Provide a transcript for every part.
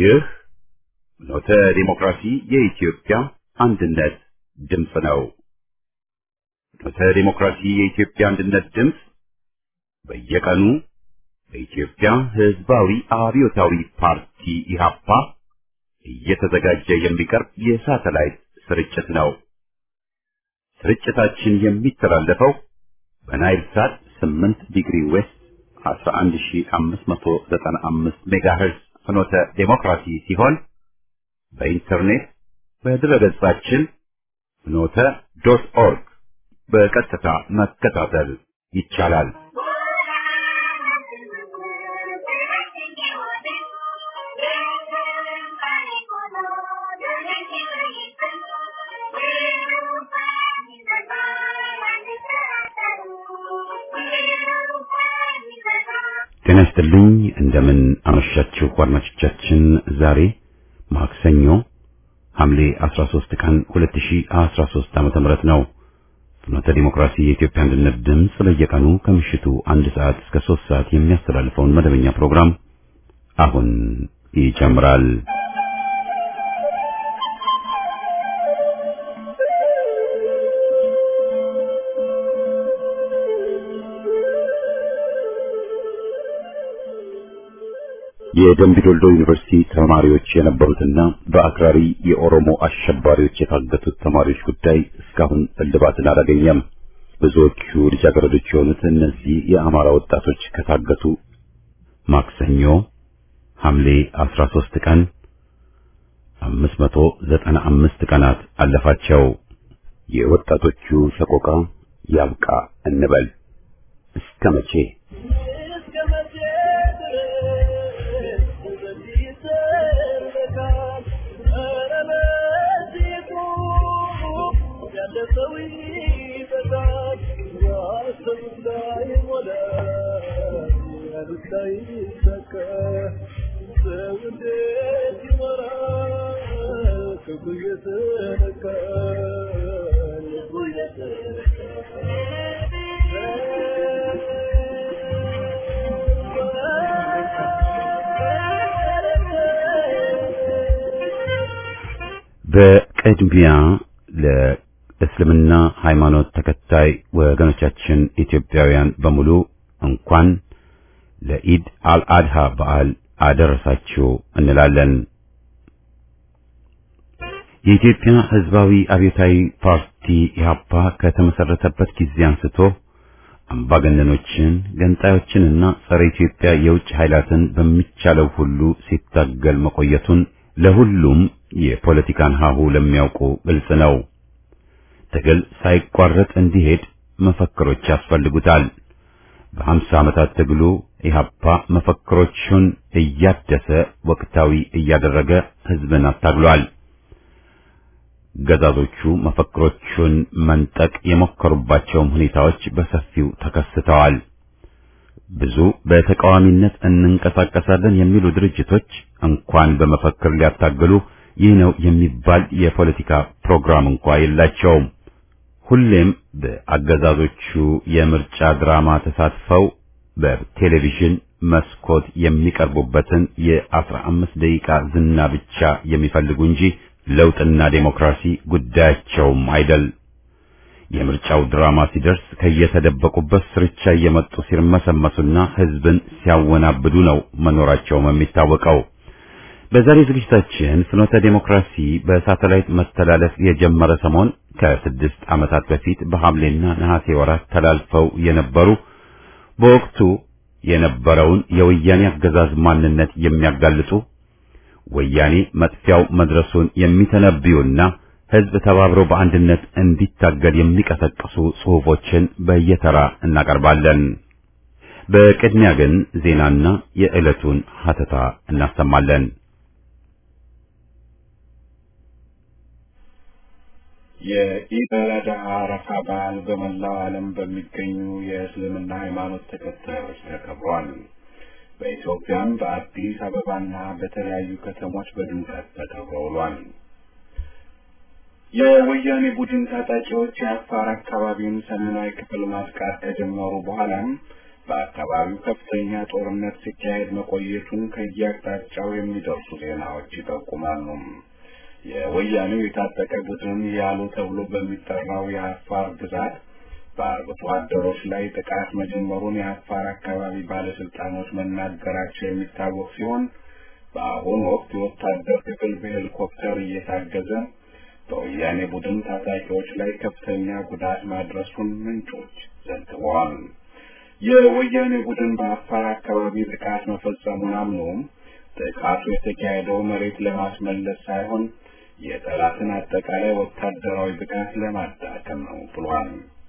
ይህ ኖተ ዲሞክራሲ የኢትዮጵያ አንድነት ድምፅ ነው። ኖተ ዲሞክራሲ የኢትዮጵያ አንድነት ድምፅ በየቀኑ በኢትዮጵያ ሕዝባዊ አብዮታዊ ፓርቲ ኢህአፓ እየተዘጋጀ የሚቀርብ የሳተላይት ስርጭት ነው። ስርጭታችን የሚተላለፈው በናይል ሳት 8 ዲግሪ ዌስት 11595 ሜጋሄርዝ ፍኖተ ዴሞክራሲ ሲሆን በኢንተርኔት በድረገጻችን ፍኖተ ዶት ኦርግ በቀጥታ መከታተል ይቻላል። ጤና ይስጥልኝ። እንደምን አመሻችሁ አድማጮቻችን። ዛሬ ማክሰኞ ሐምሌ 13 ቀን 2013 ዓመተ ምህረት ነው። ፍኖተ ዲሞክራሲ የኢትዮጵያ አንድነት ድምፅ በየቀኑ ከምሽቱ አንድ ሰዓት እስከ 3 ሰዓት የሚያስተላልፈውን መደበኛ ፕሮግራም አሁን ይጀምራል። የደምቢ ዶልዶ ዩኒቨርሲቲ ተማሪዎች የነበሩትና በአክራሪ የኦሮሞ አሸባሪዎች የታገቱት ተማሪዎች ጉዳይ እስካሁን እልባትን አላገኘም። ብዙዎቹ ልጃገረዶች የሆኑት እነዚህ የአማራ ወጣቶች ከታገቱ ማክሰኞ ሐምሌ 13 ቀን 595 ቀናት አለፋቸው። የወጣቶቹ ሰቆቃ ያብቃ እንበል እስከ መቼ? በቅድሚያ ለእስልምና ሃይማኖት ተከታይ ወገኖቻችን ኢትዮጵያውያን በሙሉ እንኳን ለኢድ አልአድሃ በዓል አደረሳችሁ እንላለን። የኢትዮጵያ ሕዝባዊ አብዮታዊ ፓርቲ ኢህአፓ ከተመሰረተበት ጊዜ አንስቶ አምባገነኖችን፣ ገንጣዮችንና ጸረ ኢትዮጵያ የውጭ ኃይላትን በሚቻለው ሁሉ ሲታገል መቆየቱን ለሁሉም የፖለቲካን ሀሁ ለሚያውቁ ግልጽ ነው። ትግል ሳይቋረጥ እንዲሄድ መፈክሮች ያስፈልጉታል። በሀምሳ ዓመታት ትግሉ ኢህአፓ መፈክሮቹን እያደሰ ወቅታዊ እያደረገ ህዝብን አታግሏል። ገዛዞቹ መፈክሮቹን መንጠቅ የሞከሩባቸውም ሁኔታዎች በሰፊው ተከስተዋል። ብዙ በተቃዋሚነት እንንቀሳቀሳለን የሚሉ ድርጅቶች እንኳን በመፈክር ሊያታግሉ ይህ ነው የሚባል የፖለቲካ ፕሮግራም እንኳ የላቸውም። ሁሌም በአገዛዞቹ የምርጫ ድራማ ተሳትፈው በቴሌቪዥን መስኮት የሚቀርቡበትን የአስራ አምስት ደቂቃ ዝና ብቻ የሚፈልጉ እንጂ ለውጥና ዴሞክራሲ ጉዳያቸውም አይደል። የምርጫው ድራማ ሲደርስ ከየተደበቁበት ስርቻ እየመጡ ሲርመሰመሱና ህዝብን ሲያወናብዱ ነው መኖራቸውም የሚታወቀው። በዛሬ ዝግጅታችን ፍኖተ ዴሞክራሲ በሳተላይት መተላለፍ የጀመረ ሰሞን ከስድስት ዓመታት በፊት በሐምሌና ነሐሴ ወራት ተላልፈው የነበሩ በወቅቱ የነበረውን የወያኔ አገዛዝ ማንነት የሚያጋልጡ ወያኔ መጥፊያው መድረሱን የሚተነብዩና ህዝብ ተባብሮ በአንድነት እንዲታገል የሚቀሰቅሱ ጽሑፎችን በየተራ እናቀርባለን። በቅድሚያ ግን ዜናና የዕለቱን ሀተታ እናሰማለን። የኢድ አል አድሃ አረፋ በዓል በመላው ዓለም በሚገኙ የእስልምና ሃይማኖት ተከታዮች ተከብሯል። በኢትዮጵያም በአዲስ አበባና በተለያዩ ከተሞች በድምቀት ተከብሮ ውሏል። የወያኔ ቡድን ታጣቂዎች የአፋር አካባቢውን ሰሜናዊ ክፍል ማጥቃት ከጀመሩ በኋላም በአካባቢው ከፍተኛ ጦርነት ሲካሄድ መቆየቱን ከየአቅጣጫው የሚደርሱ ዜናዎች ይጠቁማሉ። የወያኔው የታጠቀ ቡድን ያሉ ተብሎ በሚጠራው የአፋር ግዛት በአርብቶ አደሮች ላይ ጥቃት መጀመሩን የአፋር አካባቢ ባለስልጣኖች መናገራቸው የሚታወቅ ሲሆን በአሁኑ ወቅት የወታደር ክፍል በሄሊኮፕተር እየታገዘ በወያኔ ቡድን ታጣቂዎች ላይ ከፍተኛ ጉዳት ማድረሱን ምንጮች ዘግበዋል። የወያኔ ቡድን በአፋር አካባቢ ጥቃት መፈጸሙን አምኖም ጥቃቱ የተካሄደው መሬት ለማስመለስ ሳይሆን የጠላትን አጠቃላይ ወታደራዊ ብቃት ለማዳከም ነው ብሏል።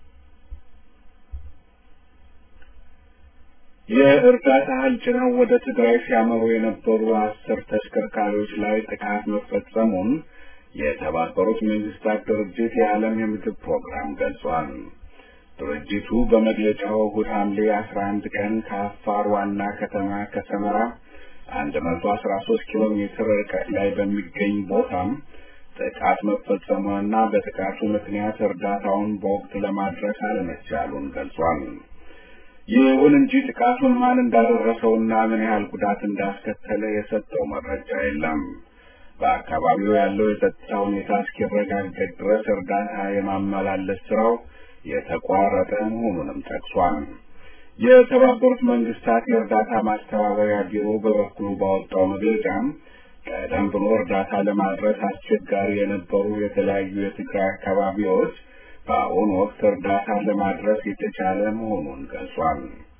የእርዳታ እህል ጭነው ወደ ትግራይ ሲያመሩ የነበሩ አስር ተሽከርካሪዎች ላይ ጥቃት መፈጸሙን የተባበሩት መንግስታት ድርጅት የዓለም የምግብ ፕሮግራም ገልጿል። ድርጅቱ በመግለጫው እሁድ ሐምሌ አስራ አንድ ቀን ከአፋር ዋና ከተማ ከሰመራ አንድ መቶ አስራ ሶስት ኪሎ ሜትር ርቀት ላይ በሚገኝ ቦታም ጥቃት መፈጸሙንና በጥቃቱ ምክንያት እርዳታውን በወቅት ለማድረስ አለመቻሉን ገልጿል። ይሁን እንጂ ጥቃቱን ማን እንዳደረሰውና ምን ያህል ጉዳት እንዳስከተለ የሰጠው መረጃ የለም። በአካባቢው ያለው የጸጥታ ሁኔታ እስኪረጋገጥ ድረስ እርዳታ የማመላለስ ስራው የተቋረጠ መሆኑንም ጠቅሷል። የተባበሩት መንግስታት የእርዳታ ማስተባበሪያ ቢሮ በበኩሉ ባወጣው መግለጫም ቀደም ብሎ እርዳታ ለማድረስ አስቸጋሪ የነበሩ የተለያዩ የትግራይ አካባቢዎች በአሁኑ ወቅት እርዳታ ለማድረስ የተቻለ መሆኑን ገልጿል።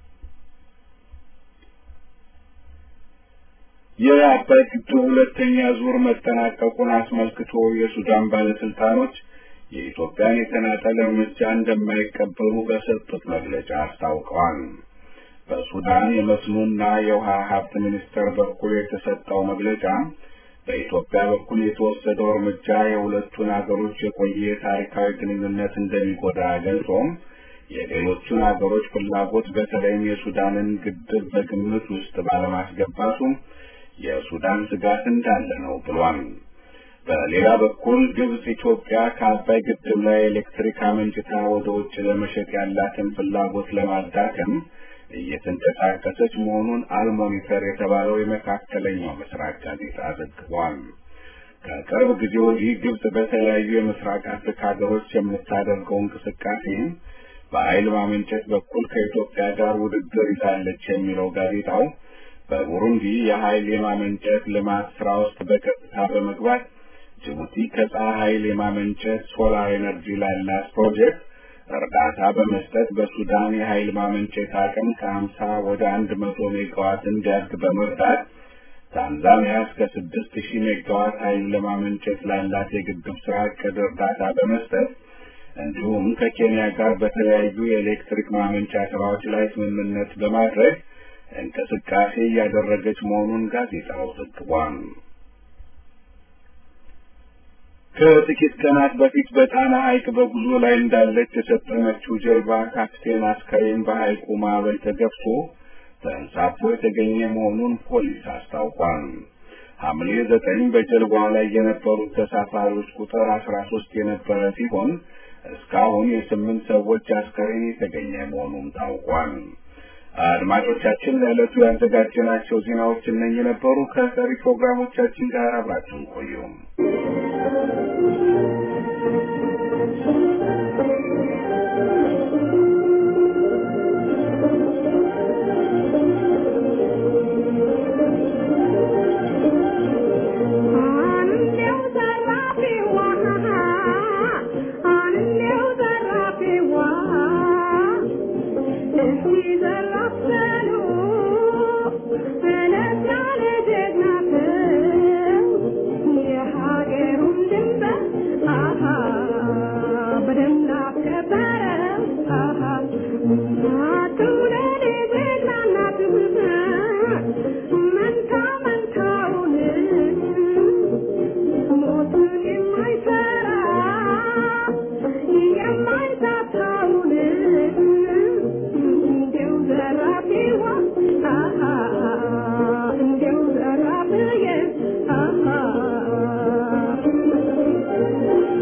የአባይ ግድብ ሁለተኛ ዙር መጠናቀቁን አስመልክቶ የሱዳን ባለስልጣኖች የኢትዮጵያን የተናጠል እርምጃ እንደማይቀበሉ በሰጡት መግለጫ አስታውቀዋል። በሱዳን የመስኖና የውሃ ሀብት ሚኒስቴር በኩል የተሰጠው መግለጫ በኢትዮጵያ በኩል የተወሰደው እርምጃ የሁለቱን አገሮች የቆየ ታሪካዊ ግንኙነት እንደሚጎዳ ገልጾም የሌሎቹን አገሮች ፍላጎት በተለይም የሱዳንን ግድብ በግምት ውስጥ ባለማስገባቱ የሱዳን ስጋት እንዳለ ነው ብሏል። በሌላ በኩል ግብጽ ኢትዮጵያ ከአባይ ግድብ ላይ ኤሌክትሪክ አመንጭታ ወደ ውጭ ለመሸጥ ያላትን ፍላጎት ለማዳከም እየተንቀሳቀሰች መሆኑን አልሞኒተር የተባለው የመካከለኛው ምስራቅ ጋዜጣ ዘግቧል። ከቅርብ ጊዜ ወዲህ ግብጽ በተለያዩ የምስራቅ አፍሪካ ሀገሮች የምታደርገው እንቅስቃሴ በኃይል ማመንጨት በኩል ከኢትዮጵያ ጋር ውድድር ይዛለች የሚለው ጋዜጣው በቡሩንዲ የኃይል የማመንጨት ልማት ስራ ውስጥ በቀጥታ በመግባት ጅቡቲ ከፀሐይ ኃይል የማመንጨት ሶላር ኤነርጂ ላላት ፕሮጀክት እርዳታ በመስጠት በሱዳን የኃይል ማመንጨት አቅም ከሀምሳ ወደ አንድ መቶ ሜጋዋት እንዲያድግ በመርዳት ታንዛኒያ እስከ ስድስት ሺህ ሜጋዋት ኃይል ለማመንጨት ላላት የግድብ ስራ እቅድ እርዳታ በመስጠት እንዲሁም ከኬንያ ጋር በተለያዩ የኤሌክትሪክ ማመንጫ ስራዎች ላይ ስምምነት በማድረግ እንቅስቃሴ እያደረገች መሆኑን ጋዜጣው ዘግቧል። ከጥቂት ቀናት በፊት በጣና ሐይቅ በጉዞ ላይ እንዳለች የሰጠመችው ጀልባ ካፕቴን አስከሬን በሐይቁ ማዕበል ተገፍቶ ተንሳፎ የተገኘ መሆኑን ፖሊስ አስታውቋል። ሐምሌ ዘጠኝ በጀልባዋ ላይ የነበሩት ተሳፋሪዎች ቁጥር አስራ ሶስት የነበረ ሲሆን እስካሁን የስምንት ሰዎች አስከሬን የተገኘ መሆኑም ታውቋል። አድማጮቻችን ለዕለቱ ያዘጋጀናቸው ዜናዎች እነኚህ ነበሩ። ከቀሪ ፕሮግራሞቻችን ጋር አብራችሁን ቆዩም።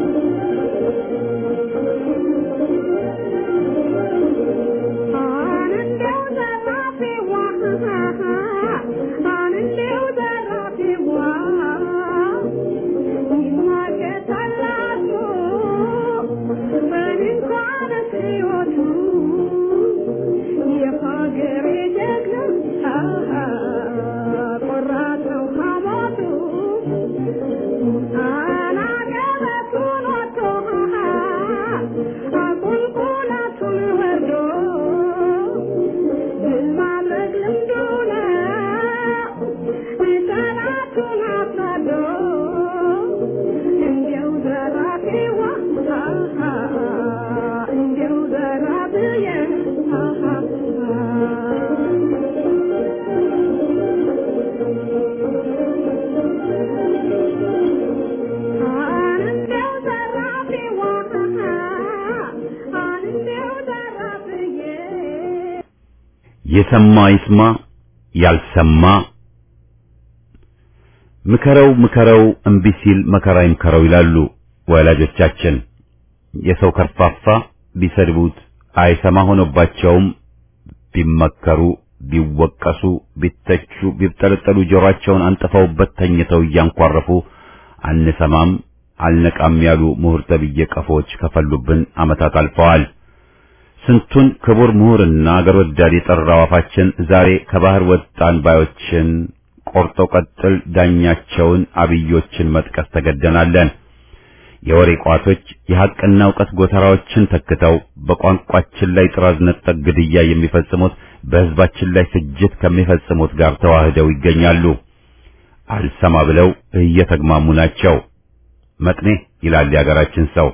Ah ሕይወቱ የሀገሬ ጀግና ቆራጥ ነው ሐሞቱ አናገበቱን ወጥቶ አቁልቁለቱን ወርዶ ድል ማድረግ ልምዱ ነው ጠላቱን አሳዶ እንዲያው ዘራፊዋ እንዲያው ዘራፊዬ እንዲያው ዘራፊዋ እንዲያው ዘራፊዬ የሰማ ይስማ ያልሰማ ምከረው ምከረው እምቢ ሲል መከራ ይምከረው ይላሉ ወላጆቻችን። የሰው ከርፋፋ ቢሰድቡት አይሰማ ሆኖባቸውም ቢመከሩ ቢወቀሱ ቢተቹ ቢብጠለጠሉ ጆሮአቸውን አንጥፈውበት ተኝተው እያንኳረፉ አንሰማም አልነቃም ያሉ ምሁር ተብዬ ቀፎች ከፈሉብን ዓመታት አልፈዋል። ስንቱን ክቡር ምሁርና አገር ወዳድ የጠራው አፋችን ዛሬ ከባህር ወጣን ባዮችን ቆርጦ ቀጥል ዳኛቸውን አብዮችን መጥቀስ ተገደናለን። የወሬ ቋቶች የሐቅና ዕውቀት ጎተራዎችን ተክተው በቋንቋችን ላይ ጥራዝ ነጠቅ ግድያ የሚፈጽሙት በሕዝባችን ላይ ፍጅት ከሚፈጽሙት ጋር ተዋህደው ይገኛሉ። አልሰማ ብለው እየተግማሙ ናቸው። መጥኔ ይላል የአገራችን ሰው።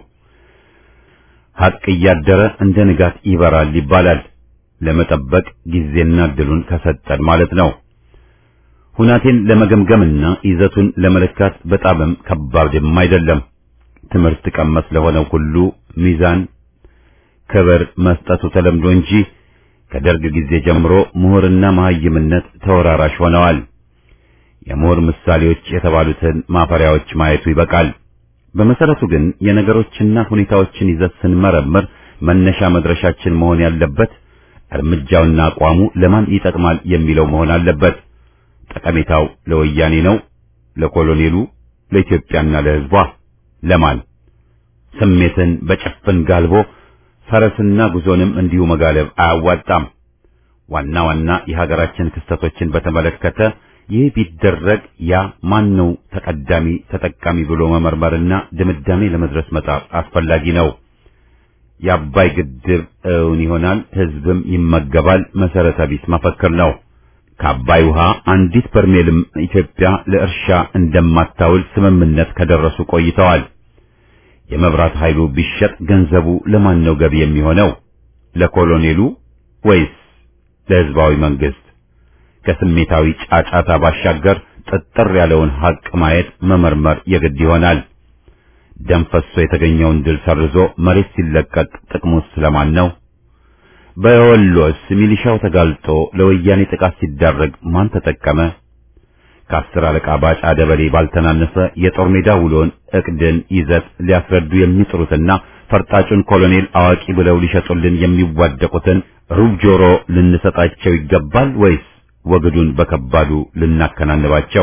ሐቅ እያደረ እንደ ንጋት ይበራል ይባላል። ለመጠበቅ ጊዜና እድሉን ከሰጠን ማለት ነው። ሁናቴን ለመገምገምና ይዘቱን ለመለካት በጣምም ከባድም አይደለም። ትምህርት ቀመስ ለሆነው ሁሉ ሚዛን ክብር መስጠቱ ተለምዶ እንጂ ከደርግ ጊዜ ጀምሮ ምሁርና መሐይምነት ተወራራሽ ሆነዋል። የምሁር ምሳሌዎች የተባሉትን ማፈሪያዎች ማየቱ ይበቃል። በመሰረቱ ግን የነገሮችና ሁኔታዎችን ይዘት ስንመረምር መነሻ መድረሻችን መሆን ያለበት እርምጃውና አቋሙ ለማን ይጠቅማል የሚለው መሆን አለበት። ጠቀሜታው ለወያኔ ነው፣ ለኮሎኔሉ፣ ለኢትዮጵያና ለሕዝቧ ለማን? ስሜትን በጭፍን ጋልቦ ፈረስና ጉዞንም እንዲሁ መጋለብ አያዋጣም። ዋና ዋና የሀገራችን ክስተቶችን በተመለከተ ይህ ቢደረግ ያ ማን ነው ተቀዳሚ ተጠቃሚ ብሎ መመርመርና ድምዳሜ ለመድረስ መጣር አስፈላጊ ነው። የአባይ ግድብ እውን ይሆናል፣ ሕዝብም ይመገባል መሰረተ ቢስ መፈክር ነው። ከአባይ ውሃ አንዲት በርሜልም ኢትዮጵያ ለእርሻ እንደማታውል ስምምነት ከደረሱ ቆይተዋል። የመብራት ኃይሉ ቢሸጥ ገንዘቡ ለማን ነው ገቢ የሚሆነው? ለኮሎኔሉ ወይስ ለሕዝባዊ መንግስት? ከስሜታዊ ጫጫታ ባሻገር ጥጥር ያለውን ሐቅ ማየት መመርመር የግድ ይሆናል። ደም ፈሶ የተገኘውን ድል ሰርዞ መሬት ሲለቀቅ ጥቅሙስ ስለማን ነው? በወሎስ ሚሊሻው ተጋልጦ ለወያኔ ጥቃት ሲዳረግ ማን ተጠቀመ? ከአስር አለቃ ባጫ ደበሌ ባልተናነሰ የጦር ሜዳ ውሎን እቅድን ይዘት ሊያስረዱ የሚጥሩትና ፈርጣጩን ኮሎኔል አዋቂ ብለው ሊሸጡልን የሚዋደቁትን ሩብ ጆሮ ልንሰጣቸው ይገባል ወይስ ወግዱን በከባዱ ልናከናንባቸው?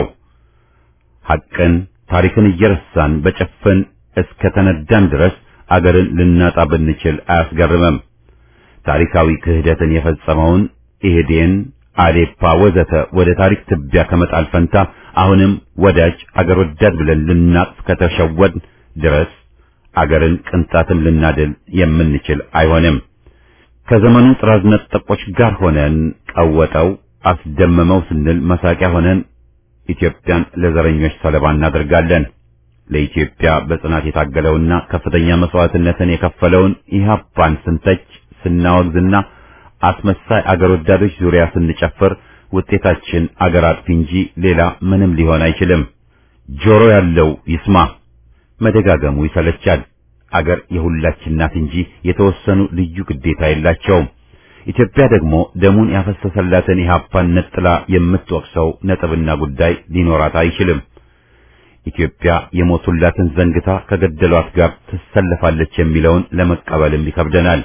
ሐቅን ታሪክን እየረሳን በጭፍን እስከ ተነዳን ድረስ አገርን ልናጣ ብንችል አያስገርምም። ታሪካዊ ክህደትን የፈጸመውን ኢህዴን፣ አዴፓ ወዘተ ወደ ታሪክ ትቢያ ከመጣል ፈንታ አሁንም ወዳጅ አገር ወዳድ ብለን ልናቅፍ ከተሸወድ ድረስ አገርን ቅንጣትም ልናድል የምንችል አይሆንም። ከዘመኑ ጥራዝ ነጠቆች ጋር ሆነን ቀወጠው አስደመመው ስንል መሳቂያ ሆነን ኢትዮጵያን ለዘረኞች ሰለባ እናደርጋለን። ለኢትዮጵያ በጽናት የታገለውና ከፍተኛ መስዋዕትነትን የከፈለውን ኢህአፓን ስንተች ስናወግዝና አስመሳይ አገር ወዳዶች ዙሪያ ስንጨፍር ውጤታችን አገር አጥፊ እንጂ ሌላ ምንም ሊሆን አይችልም። ጆሮ ያለው ይስማ። መደጋገሙ ይሰለቻል። አገር የሁላችን ናት እንጂ የተወሰኑ ልዩ ግዴታ የላቸውም። ኢትዮጵያ ደግሞ ደሙን ያፈሰሰላትን ኢህአፓን ነጥላ የምትወቅሰው ነጥብና ጉዳይ ሊኖራት አይችልም። ኢትዮጵያ የሞቱላትን ዘንግታ ከገደሏት ጋር ትሰለፋለች የሚለውን ለመቀበልም ይከብደናል።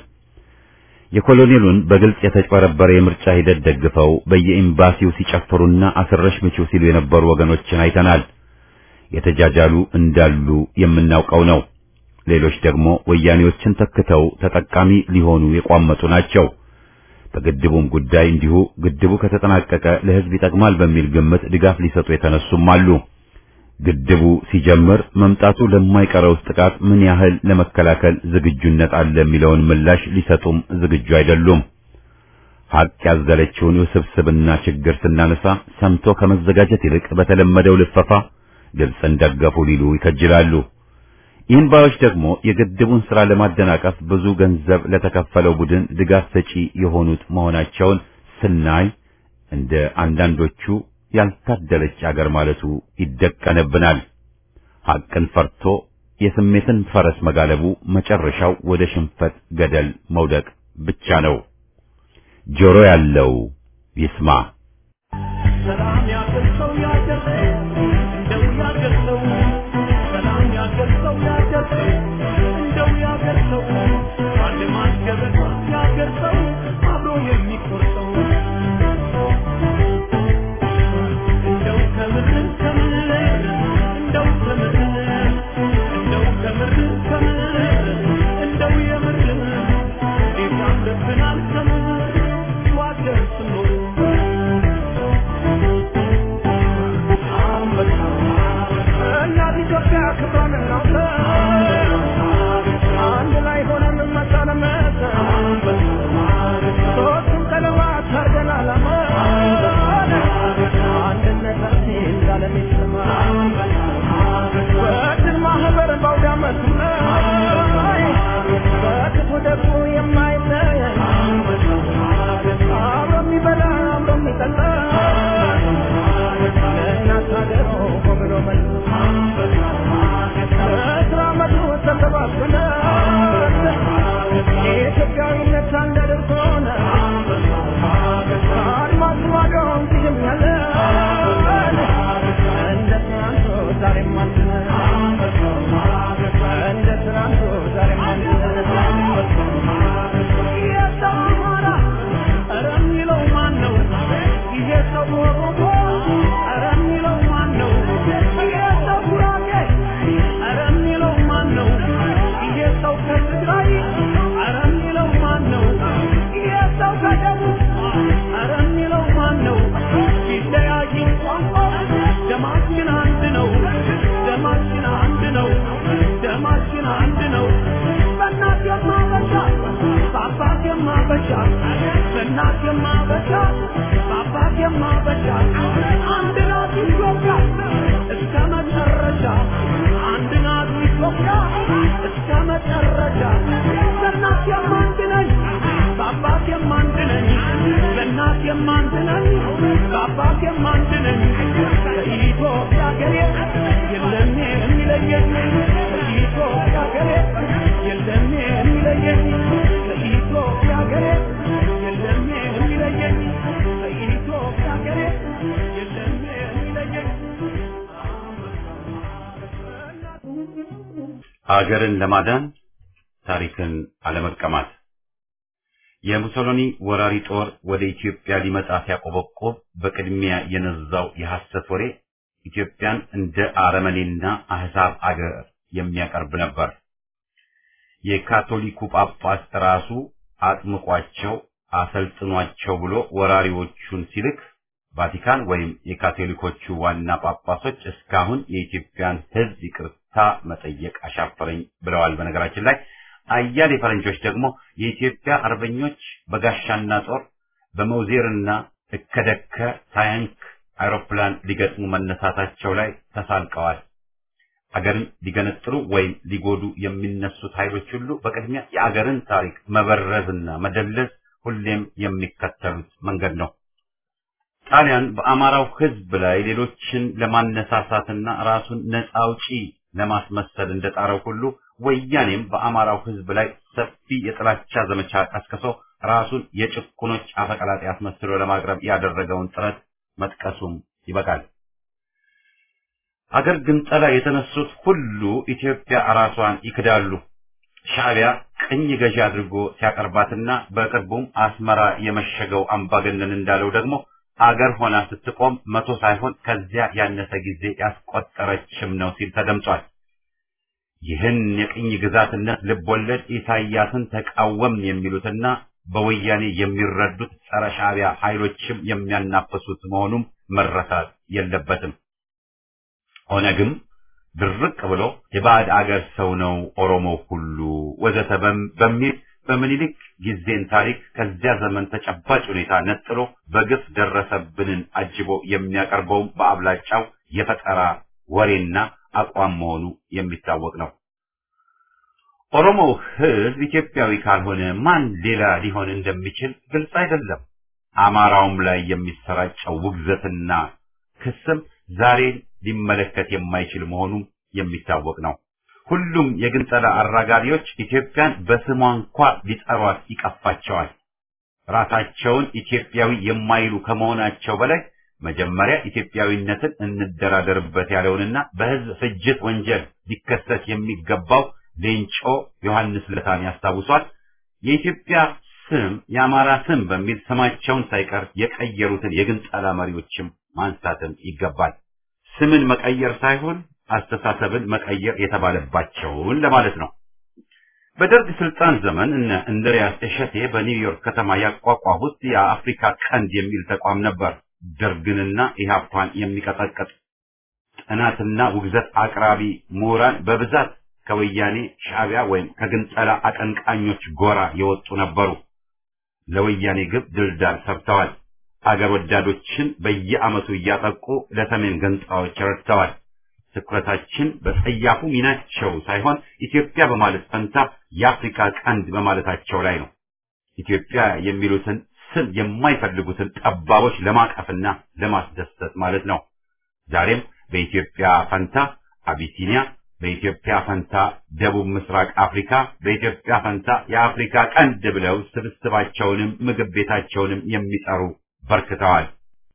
የኮሎኔሉን በግልጽ የተጭበረበረ የምርጫ ሂደት ደግፈው በየኤምባሲው ሲጨፍሩና አስረሽ ምቺው ሲሉ የነበሩ ወገኖችን አይተናል። የተጃጃሉ እንዳሉ የምናውቀው ነው። ሌሎች ደግሞ ወያኔዎችን ተክተው ተጠቃሚ ሊሆኑ የቋመጡ ናቸው። በግድቡም ጉዳይ እንዲሁ ግድቡ ከተጠናቀቀ ለሕዝብ ይጠቅማል በሚል ግምት ድጋፍ ሊሰጡ የተነሱም አሉ። ግድቡ ሲጀምር መምጣቱ ለማይቀረው ጥቃት ምን ያህል ለመከላከል ዝግጁነት አለ የሚለውን ምላሽ ሊሰጡም ዝግጁ አይደሉም። ሀቅ ያዘለችውን ውስብስብና ችግር ስናነሳ ሰምቶ ከመዘጋጀት ይልቅ በተለመደው ልፈፋ ግብፅን ደገፉ ሊሉ ይከጅላሉ። ይህን ባዮች ደግሞ የግድቡን ሥራ ለማደናቀፍ ብዙ ገንዘብ ለተከፈለው ቡድን ድጋፍ ሰጪ የሆኑት መሆናቸውን ስናይ እንደ አንዳንዶቹ ያልታደለች አገር ማለቱ ይደቀንብናል። ሐቅን ፈርቶ የስሜትን ፈረስ መጋለቡ መጨረሻው ወደ ሽንፈት ገደል መውደቅ ብቻ ነው። ጆሮ ያለው ይስማ። ሰላም ያገርሰው ያገርሰው እንደው ያገርሰው ሰላም ያገርሰው ያገርሰው እንደው ያገርሰው አንድ ማስገበታ ያገርሰው አብሮ የሚቆርጠው እንደው ከምር ከምር እንደው ከምር እንደው ከምር ከምር እንደው የምር እንዴት ያምርብናል ከምር ዋገር ስኖር እናት ኢትዮጵያ ክብሯን እናውጣ፣ አንድ ላይ ሆነን መታ ለመታ፣ ሦስቱም ቀለማት አድርገን ዓላማ፣ አንድነታችን ለዓለም ይሰማ። በድል ማህበር በአውደ ዓመቱ ላይ በክፉ ደጉ የማይለይ አብሮ የሚበላ አብሮ የሚጠጣ ለእናት ሀገሩ ብሎ መልስ በስራ መቱ ተሰባስበን የኢትዮጵያዊነት አንድ አድርጎን አድማስ ማዶ እንዲህኛለን እንደ ትናንቱ ዛሬም አለን እንደ ትናንቱ ዛሬም አለን የሰው አማራ ኧረ የሚለው ማን ነው? ይሄ ሰው ኦሮሞ ኧረ የሚለው ማን ነው? ይሄ ሰው ጉራጌ ኧረ የሚለው ማን ነው? ይሄ ሰው ከትግራይ ኧረ የሚለው ማን ነው? ይሄ ሰው ከደቡብ ኧረ የሚለው ማን ነው? ቢለያይ ቋንቋ ደማችን አንድ ነው። ደማችን አንድ ነው። ደማችን አንድ ነው። በእናት የማበሻ በአባት የማበሻ በእናት የማበሻ በአባት የማበሻ አንድ ናት ኢትዮጵያ እስከ መጨረሻ አንድ ናት ኢትዮጵያ እስከ መጨረሻ በእናት የማንድ ነኝ በአባት የማንድ ነኝ በእናት የማንድ ነኝ በአባት የማንድ ነኝ ከኢትዮጵያ ሀገሬ የለም የሚለየኝ ከኢትዮጵያ ሀገሬ የለም የሚለየኝ ከኢትዮጵያ ሀገሬ የለም የሚለየኝ ከኢትዮጵያ ሀገሬ የለም የሚለየኝ ሀገርን ለማዳን ታሪክን አለመቀማት። የሙሶሎኒ ወራሪ ጦር ወደ ኢትዮጵያ ሊመጣ ሲያቆበቆብ በቅድሚያ የነዛው የሐሰት ወሬ ኢትዮጵያን እንደ አረመኔና አህዛብ አገር የሚያቀርብ ነበር። የካቶሊኩ ጳጳስ ራሱ አጥምቋቸው አሰልጥኗቸው ብሎ ወራሪዎቹን ሲልክ ቫቲካን ወይም የካቶሊኮቹ ዋና ጳጳሶች እስካሁን የኢትዮጵያን ሕዝብ ይቅርታ መጠየቅ አሻፈረኝ ብለዋል። በነገራችን ላይ አያሌ ፈረንጆች ደግሞ የኢትዮጵያ አርበኞች በጋሻና ጦር በመውዜርና እከደከ ታንክ አውሮፕላን ሊገጥሙ መነሳታቸው ላይ ተሳልቀዋል። አገርን ሊገነጥሉ ወይም ሊጎዱ የሚነሱት ኃይሎች ሁሉ በቅድሚያ የአገርን ታሪክ መበረዝና መደለዝ ሁሌም የሚከተሉት መንገድ ነው። ጣሊያን በአማራው ሕዝብ ላይ ሌሎችን ለማነሳሳትና ራሱን ነፃ አውጪ ለማስመሰል እንደጣረው ሁሉ ወያኔም በአማራው ሕዝብ ላይ ሰፊ የጥላቻ ዘመቻ ቀስቅሶ ራሱን የጭቁኖች አፈቀላጤ አስመስሎ ለማቅረብ ያደረገውን ጥረት መጥቀሱም ይበቃል። አገር ግንጠላ የተነሱት ሁሉ ኢትዮጵያ ራሷን ይክዳሉ። ሻዕቢያ ቅኝ ገዢ አድርጎ ሲያቀርባትና በቅርቡም አስመራ የመሸገው አምባገነን እንዳለው ደግሞ አገር ሆና ስትቆም መቶ ሳይሆን ከዚያ ያነሰ ጊዜ ያስቆጠረችም ነው ሲል ተደምጧል። ይህን የቅኝ ግዛትነት ልቦለድ ኢሳያስን ተቃወምን የሚሉትና በወያኔ የሚረዱት ጸረ ሻዕቢያ ኃይሎችም የሚያናፈሱት መሆኑም መረሳት የለበትም። ኦነግም ድርቅ ብሎ የባዕድ አገር ሰው ነው ኦሮሞ ሁሉ ወዘተ በሚል በምኒልክ ጊዜን ታሪክ ከዚያ ዘመን ተጨባጭ ሁኔታ ነጥሎ በግፍ ደረሰብንን አጅቦ የሚያቀርበውም በአብላጫው የፈጠራ ወሬና አቋም መሆኑ የሚታወቅ ነው። ኦሮሞው ሕዝብ ኢትዮጵያዊ ካልሆነ ማን ሌላ ሊሆን እንደሚችል ግልጽ አይደለም። አማራውም ላይ የሚሰራጨው ውግዘትና ክስም ዛሬን ሊመለከት የማይችል መሆኑም የሚታወቅ ነው። ሁሉም የግንጠላ አራጋቢዎች ኢትዮጵያን በስሟ እንኳ ሊጠሯት ይቀፋቸዋል። ራሳቸውን ኢትዮጵያዊ የማይሉ ከመሆናቸው በላይ መጀመሪያ ኢትዮጵያዊነትን እንደራደርበት ያለውንና በሕዝብ ፍጅት ወንጀል ሊከሰስ የሚገባው ሌንጮ ዮሐንስ ለታን ያስታውሷል። የኢትዮጵያ ስም የአማራ ስም በሚል ስማቸውን ሳይቀር የቀየሩትን የግንጠላ መሪዎችም ማንሳትም ይገባል። ስምን መቀየር ሳይሆን አስተሳሰብን መቀየር የተባለባቸውን ለማለት ነው። በደርግ ስልጣን ዘመን እነ እንድሪያስ እሸቴ በኒውዮርክ ከተማ ያቋቋሙት የአፍሪካ ቀንድ የሚል ተቋም ነበር። ደርግንና ኢህአፓን የሚቀጠቅጥ ጥናትና ውግዘት አቅራቢ ምሁራን በብዛት ከወያኔ ሻዕቢያ ወይም ከግንጠላ አቀንቃኞች ጎራ የወጡ ነበሩ። ለወያኔ ግብ ድልዳል ሰርተዋል። አገር ወዳዶችን በየዓመቱ እያጠቁ ለሰሜን ገንጣዎች ረድተዋል። ትኩረታችን በጸያፉ ሚናቸው ሳይሆን ኢትዮጵያ በማለት ፈንታ የአፍሪካ ቀንድ በማለታቸው ላይ ነው። ኢትዮጵያ የሚሉትን ስም የማይፈልጉትን ጠባቦች ለማቀፍና ለማስደሰት ማለት ነው። ዛሬም በኢትዮጵያ ፈንታ አቢሲኒያ፣ በኢትዮጵያ ፈንታ ደቡብ ምስራቅ አፍሪካ፣ በኢትዮጵያ ፈንታ የአፍሪካ ቀንድ ብለው ስብስባቸውንም ምግብ ቤታቸውንም የሚጠሩ በርክተዋል።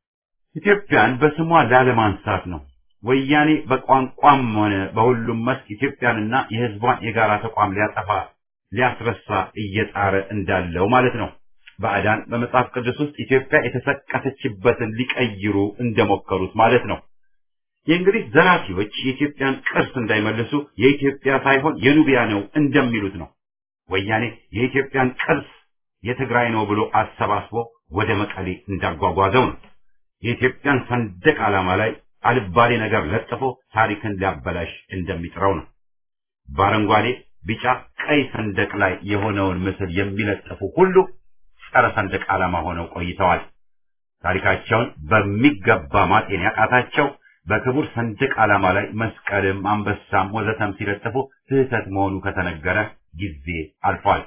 ኢትዮጵያን በስሟ ላለማንሳት ነው። ወያኔ በቋንቋም ሆነ በሁሉም መስክ ኢትዮጵያንና የሕዝቧን የጋራ ተቋም ሊያጠፋ ሊያስረሳ እየጣረ እንዳለው ማለት ነው። ባዕዳን በመጽሐፍ ቅዱስ ውስጥ ኢትዮጵያ የተሰቀተችበትን ሊቀይሩ እንደሞከሩት ማለት ነው። የእንግሊዝ ዘራፊዎች የኢትዮጵያን ቅርስ እንዳይመልሱ የኢትዮጵያ ሳይሆን የኑቢያ ነው እንደሚሉት ነው። ወያኔ የኢትዮጵያን ቅርስ የትግራይ ነው ብሎ አሰባስቦ ወደ መቀሌ እንዳጓጓዘው ነው። የኢትዮጵያን ሰንደቅ ዓላማ ላይ አልባሌ ነገር ለጥፎ ታሪክን ሊያበላሽ እንደሚጥረው ነው። በአረንጓዴ፣ ቢጫ፣ ቀይ ሰንደቅ ላይ የሆነውን ምስል የሚለጥፉ ሁሉ ጸረ ሰንደቅ ዓላማ ሆነው ቆይተዋል። ታሪካቸውን በሚገባ ማጤን ያቃታቸው በክቡር ሰንደቅ ዓላማ ላይ መስቀልም አንበሳም ወዘተም ሲለጥፉ ስህተት መሆኑ ከተነገረ ጊዜ አልፏል።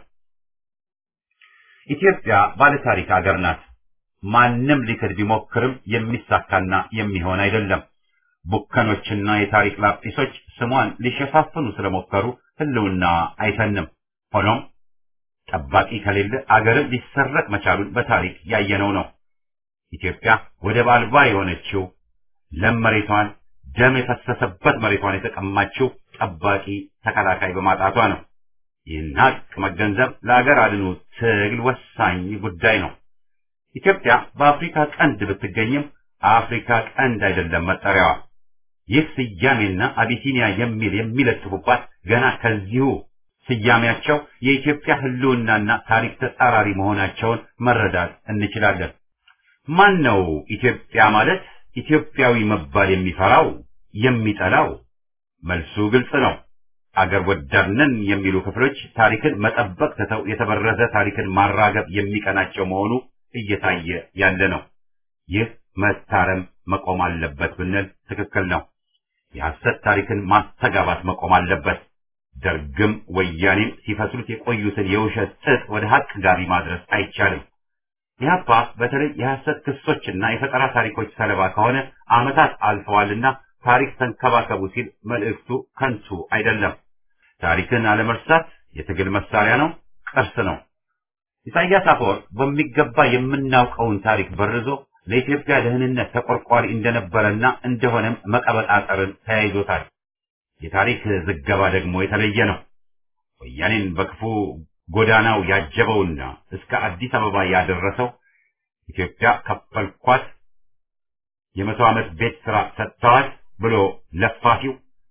ኢትዮጵያ ባለታሪክ አገር ናት። ማንም ሊክድ ቢሞክርም የሚሳካና የሚሆን አይደለም። ቡከኖችና የታሪክ ላጲሶች ስሟን ሊሸፋፍኑ ስለሞከሩ ሕልውና አይተንም። ሆኖም ጠባቂ ከሌለ አገርን ሊሰረቅ መቻሉን በታሪክ ያየነው ነው። ኢትዮጵያ ወደብ አልባ የሆነችው ለም መሬቷን ደም የፈሰሰበት መሬቷን የተቀማችው ጠባቂ ተከላካይ በማጣቷ ነው። ይህን ሀቅ መገንዘብ ለአገር አድኑ ትግል ወሳኝ ጉዳይ ነው። ኢትዮጵያ በአፍሪካ ቀንድ ብትገኝም አፍሪካ ቀንድ አይደለም መጠሪያዋ። ይህ ስያሜና አቢሲኒያ የሚል የሚለጥፉባት ገና ከዚሁ ስያሜያቸው የኢትዮጵያ ሕልውናና ታሪክ ተጻራሪ መሆናቸውን መረዳት እንችላለን። ማን ነው ኢትዮጵያ ማለት ኢትዮጵያዊ መባል የሚፈራው የሚጠላው? መልሱ ግልጽ ነው። አገር ወዳድነን የሚሉ ክፍሎች ታሪክን መጠበቅ ትተው የተበረዘ ታሪክን ማራገብ የሚቀናቸው መሆኑ እየታየ ያለ ነው። ይህ መታረም መቆም አለበት ብንል ትክክል ነው። የሐሰት ታሪክን ማስተጋባት መቆም አለበት። ደርግም ወያኔም ሲፈስሉት የቆዩትን የውሸት ጥጥ ወደ ሀቅ ጋቢ ማድረስ አይቻልም። ኢህአፓ በተለይ የሐሰት ክሶችና የፈጠራ ታሪኮች ሰለባ ከሆነ ዓመታት አልፈዋልና ታሪክ ተንከባከቡ ሲል መልእክቱ ከንቱ አይደለም። ታሪክን አለመርሳት የትግል መሳሪያ ነው፣ ቅርስ ነው። ኢሳያስ አፈወርቅ በሚገባ የምናውቀውን ታሪክ በርዞ ለኢትዮጵያ ደህንነት ተቆርቋሪ እንደነበረና እንደሆነም መቀበጣጠርን ተያይዞታል። የታሪክ ዝገባ ደግሞ የተለየ ነው። ወያኔን በክፉ ጎዳናው ያጀበውና እስከ አዲስ አበባ ያደረሰው ኢትዮጵያ ከፈልኳት የመቶ ዓመት ቤት ስራ ሰጥተዋል ብሎ ለፋፊው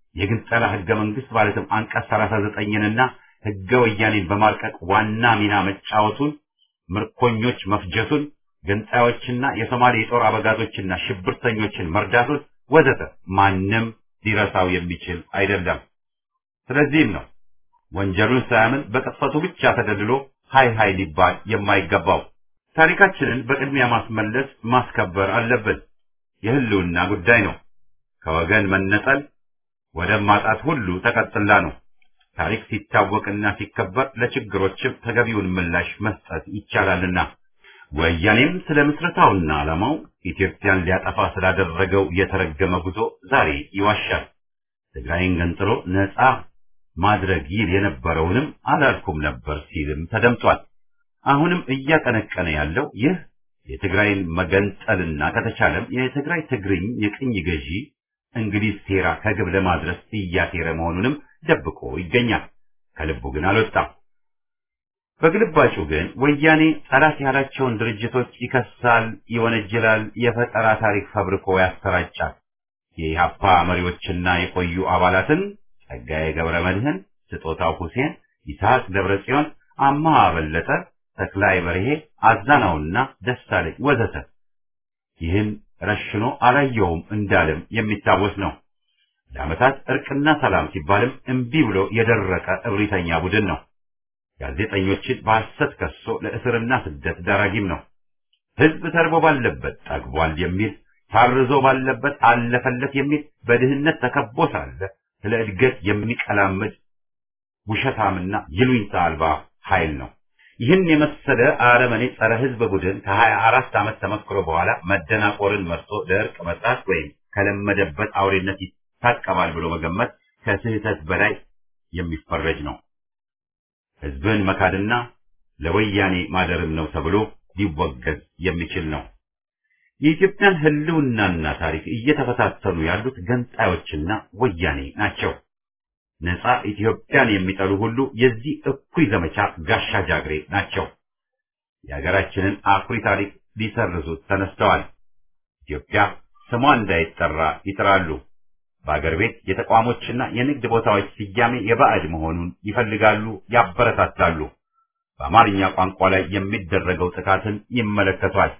የግንጠላ ህገ መንግስት ማለትም አንቀጽ 39ንና ህገ ወያኔን በማርቀቅ ዋና ሚና መጫወቱን፣ ምርኮኞች መፍጀቱን፣ ገንጣዮችና የሶማሌ የጦር አበጋዞችና ሽብርተኞችን መርዳቱን ወዘተ ማንም ሊረሳው የሚችል አይደለም። ስለዚህም ነው ወንጀሉን ሳያምን በቅጥፈቱ ብቻ ተደልሎ ሀይ ሀይ ሊባል የማይገባው። ታሪካችንን በቅድሚያ ማስመለስ ማስከበር አለብን። የህልውና ጉዳይ ነው። ከወገን መነጠል ወደ ማጣት ሁሉ ተቀጥላ ነው። ታሪክ ሲታወቅና ሲከበር ለችግሮችም ተገቢውን ምላሽ መስጠት ይቻላልና ወያኔም ስለ ምስረታውና ዓላማው ኢትዮጵያን ሊያጠፋ ስላደረገው የተረገመ ጉዞ ዛሬ ይዋሻል። ትግራይን ገንጥሎ ነፃ ማድረግ ይል የነበረውንም አላልኩም ነበር ሲልም ተደምጧል። አሁንም እያቀነቀነ ያለው ይህ የትግራይን መገንጠልና ከተቻለም የትግራይ ትግርኝ የቅኝ ገዢ እንግሊዝ ሴራ ከግብ ለማድረስ እያሴረ መሆኑንም ደብቆ ይገኛል። ከልቡ ግን አልወጣም። በግልባጩ ግን ወያኔ ጠላት ያላቸውን ድርጅቶች ይከሳል፣ ይወነጅላል፣ የፈጠራ ታሪክ ፈብርኮ ያሰራጫል። የኢህአፓ መሪዎችና የቆዩ አባላትን ጸጋዬ ገብረ መድህን፣ ስጦታው ሁሴን፣ ይስሐቅ ደብረ ጽዮን፣ አማሃ በለጠ፣ ተክላይ በርሄ፣ አዛናውና ደሳለኝ ወዘተ ይህን ረሽኖ አላየውም እንዳለም የሚታወስ ነው። ለዓመታት እርቅና ሰላም ሲባልም እምቢ ብሎ የደረቀ እብሪተኛ ቡድን ነው። ጋዜጠኞችን በሐሰት ከሶ ለእስርና ስደት ዳራጊም ነው። ሕዝብ ተርቦ ባለበት ጠግቧል የሚል ታርዞ ባለበት አለፈለት የሚል በድህነት ተከቦ ሳለ ስለ እድገት የሚቀላምድ ውሸታምና ይሉኝታ አልባ ኃይል ነው። ይህን የመሰለ አረመኔ ጸረ ሕዝብ ቡድን ከሀያ አራት ዓመት ተመክሮ በኋላ መደናቆርን መርጦ ለእርቅ መጥራት ወይም ከለመደበት አውሬነት ይታቀባል ብሎ መገመት ከስህተት በላይ የሚፈረጅ ነው። ሕዝብን መካድና ለወያኔ ማደርም ነው ተብሎ ሊወገዝ የሚችል ነው። የኢትዮጵያን ህልውናና ታሪክ እየተፈታተኑ ያሉት ገንጣዮችና ወያኔ ናቸው። ነፃ ኢትዮጵያን የሚጠሉ ሁሉ የዚህ እኩይ ዘመቻ ጋሻ ጃግሬ ናቸው። የሀገራችንን አኩሪ ታሪክ ሊሰርዙት ተነስተዋል። ኢትዮጵያ ስሟ እንዳይጠራ ይጥራሉ። በአገር ቤት የተቋሞችና የንግድ ቦታዎች ስያሜ የባዕድ መሆኑን ይፈልጋሉ፣ ያበረታታሉ። በአማርኛ ቋንቋ ላይ የሚደረገው ጥቃትን ይመለከቷል።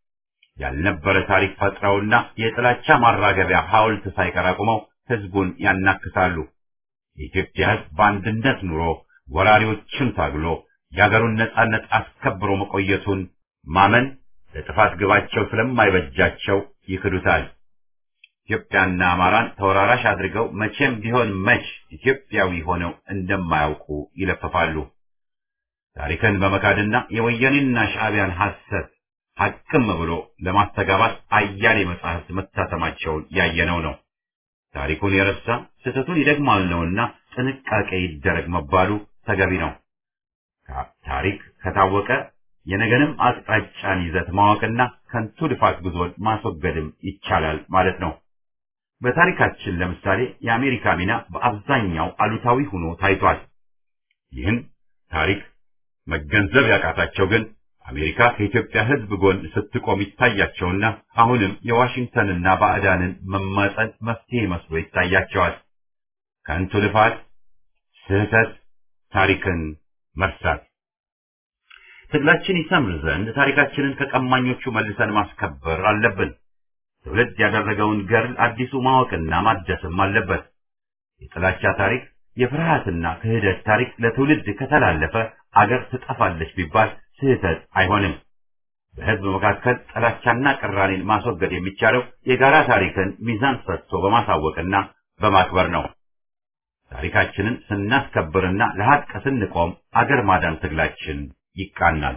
ያልነበረ ታሪክ ፈጥረውና የጥላቻ ማራገቢያ ሐውልት ሳይቀር አቁመው ህዝቡን ያናክሳሉ። የኢትዮጵያ ህዝብ በአንድነት ኑሮ ወራሪዎችን ታግሎ የአገሩን ነጻነት አስከብሮ መቆየቱን ማመን ለጥፋት ግባቸው ስለማይበጃቸው ይክዱታል። ኢትዮጵያና አማራን ተወራራሽ አድርገው መቼም ቢሆን መች ኢትዮጵያዊ ሆነው እንደማያውቁ ይለፈፋሉ። ታሪክን በመካድና የወያኔና ሻዕቢያን ሐሰት ሐቅም ብሎ ለማስተጋባት አያሌ መጻሕፍት መታተማቸውን ያየነው ነው። ታሪኩን የረሳ ስህተቱን ይደግማል ነውና ጥንቃቄ ይደረግ መባሉ ተገቢ ነው። ታሪክ ከታወቀ የነገንም አቅጣጫን ይዘት ማወቅና ከንቱ ልፋት ጉዞን ማስወገድም ይቻላል ማለት ነው። በታሪካችን ለምሳሌ የአሜሪካ ሚና በአብዛኛው አሉታዊ ሆኖ ታይቷል። ይህን ታሪክ መገንዘብ ያቃታቸው ግን አሜሪካ ከኢትዮጵያ ሕዝብ ጎን ስትቆም ይታያቸውና አሁንም የዋሽንግተንና ባዕዳንን መማጸን መፍትሄ መስሎ ይታያቸዋል። ከንቱ ልፋት፣ ስህተት፣ ታሪክን መርሳት። ትግላችን ይሰምር ዘንድ ታሪካችንን ከቀማኞቹ መልሰን ማስከበር አለብን። ትውልድ ያደረገውን ገድል አዲሱ ማወቅና ማደስም አለበት። የጥላቻ ታሪክ፣ የፍርሃትና ክህደት ታሪክ ለትውልድ ከተላለፈ አገር ትጠፋለች ቢባል ስህተት አይሆንም። በሕዝብ መካከል ጥላቻና ቅራኔን ማስወገድ የሚቻለው የጋራ ታሪክን ሚዛን ሰጥቶ በማሳወቅና በማክበር ነው። ታሪካችንን ስናስከብርና ለሐቅ ስንቆም አገር ማዳን ትግላችን ይቃናል።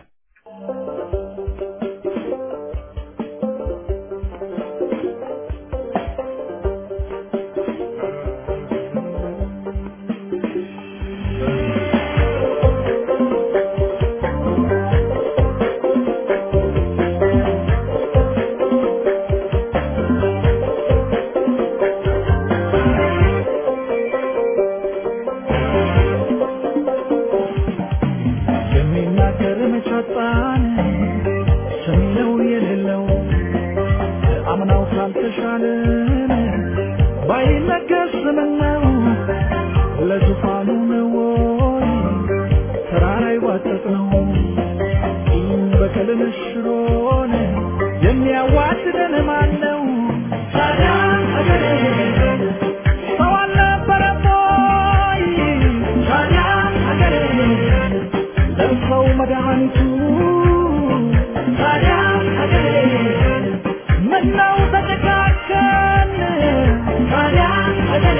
የሚናገር መቻጣን ሰሚለው የሌለው አምናው ካልተሻለን ባይነገር ስምነው ለዙፋኑ ነው ወይ ተራራ ይዋጠጥ ነው ቂም በቀልን ሽሮን የሚያዋድደን ማን ነው? ታዲያ አገሬ ሰው አልነበረም ወይ? ታዲያ አገሬ ለሰው መድኃኒቱ ታዲያ አገሬ ምነው ተጨካከን? ታዲያ አገሬ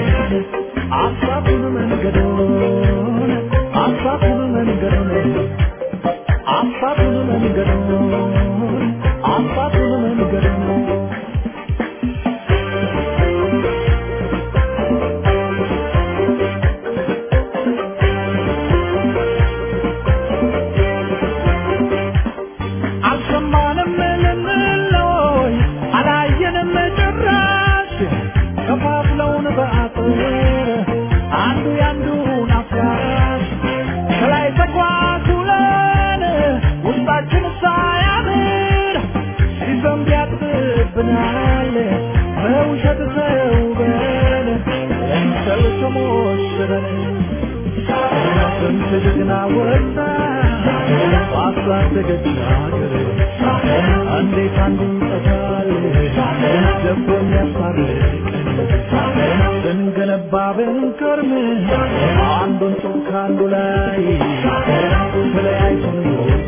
አሳቱን መንገዶን አሳቱን መንገዶን አሳቱን መንገዶን አሳቱን መንገዶን አልሰማንም ልንለይ አላየንም ጭራሽ ከፋፍለውን በአጥር አንዱ ያንዱን አፍራሽ ከላይ ተኳኩለን ውስጣችን ሳያምር ሲዘንብ ያጥብብናል በውሸት ተውበን ለምሰል ተሞሽረን ስንት ጀግና ወጣ ባሳደገች ሀገር እንዴት አንዱ ይጠፋል ደቦ የሚያስታርቀን ስንገነባ ብንከርም አንዱን ጡብ ከአንዱ ላይ ተለያይተን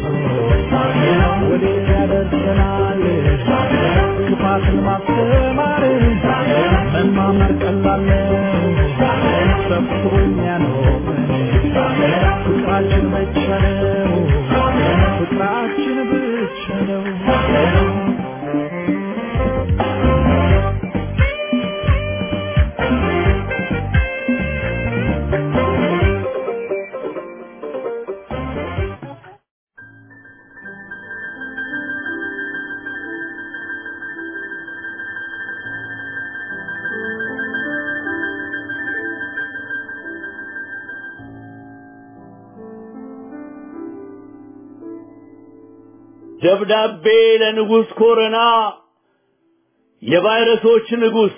ወዴት ያደርሰናል ክፋትን ማስተማር መማመር ቀላል ነው ሰብስቦ የሚያኖረን ፍቅራችን ብቻ ነው ፍቅራችን ብቻ ነው ደብዳቤ ለንጉሥ ኮረና የቫይረሶች ንጉሥ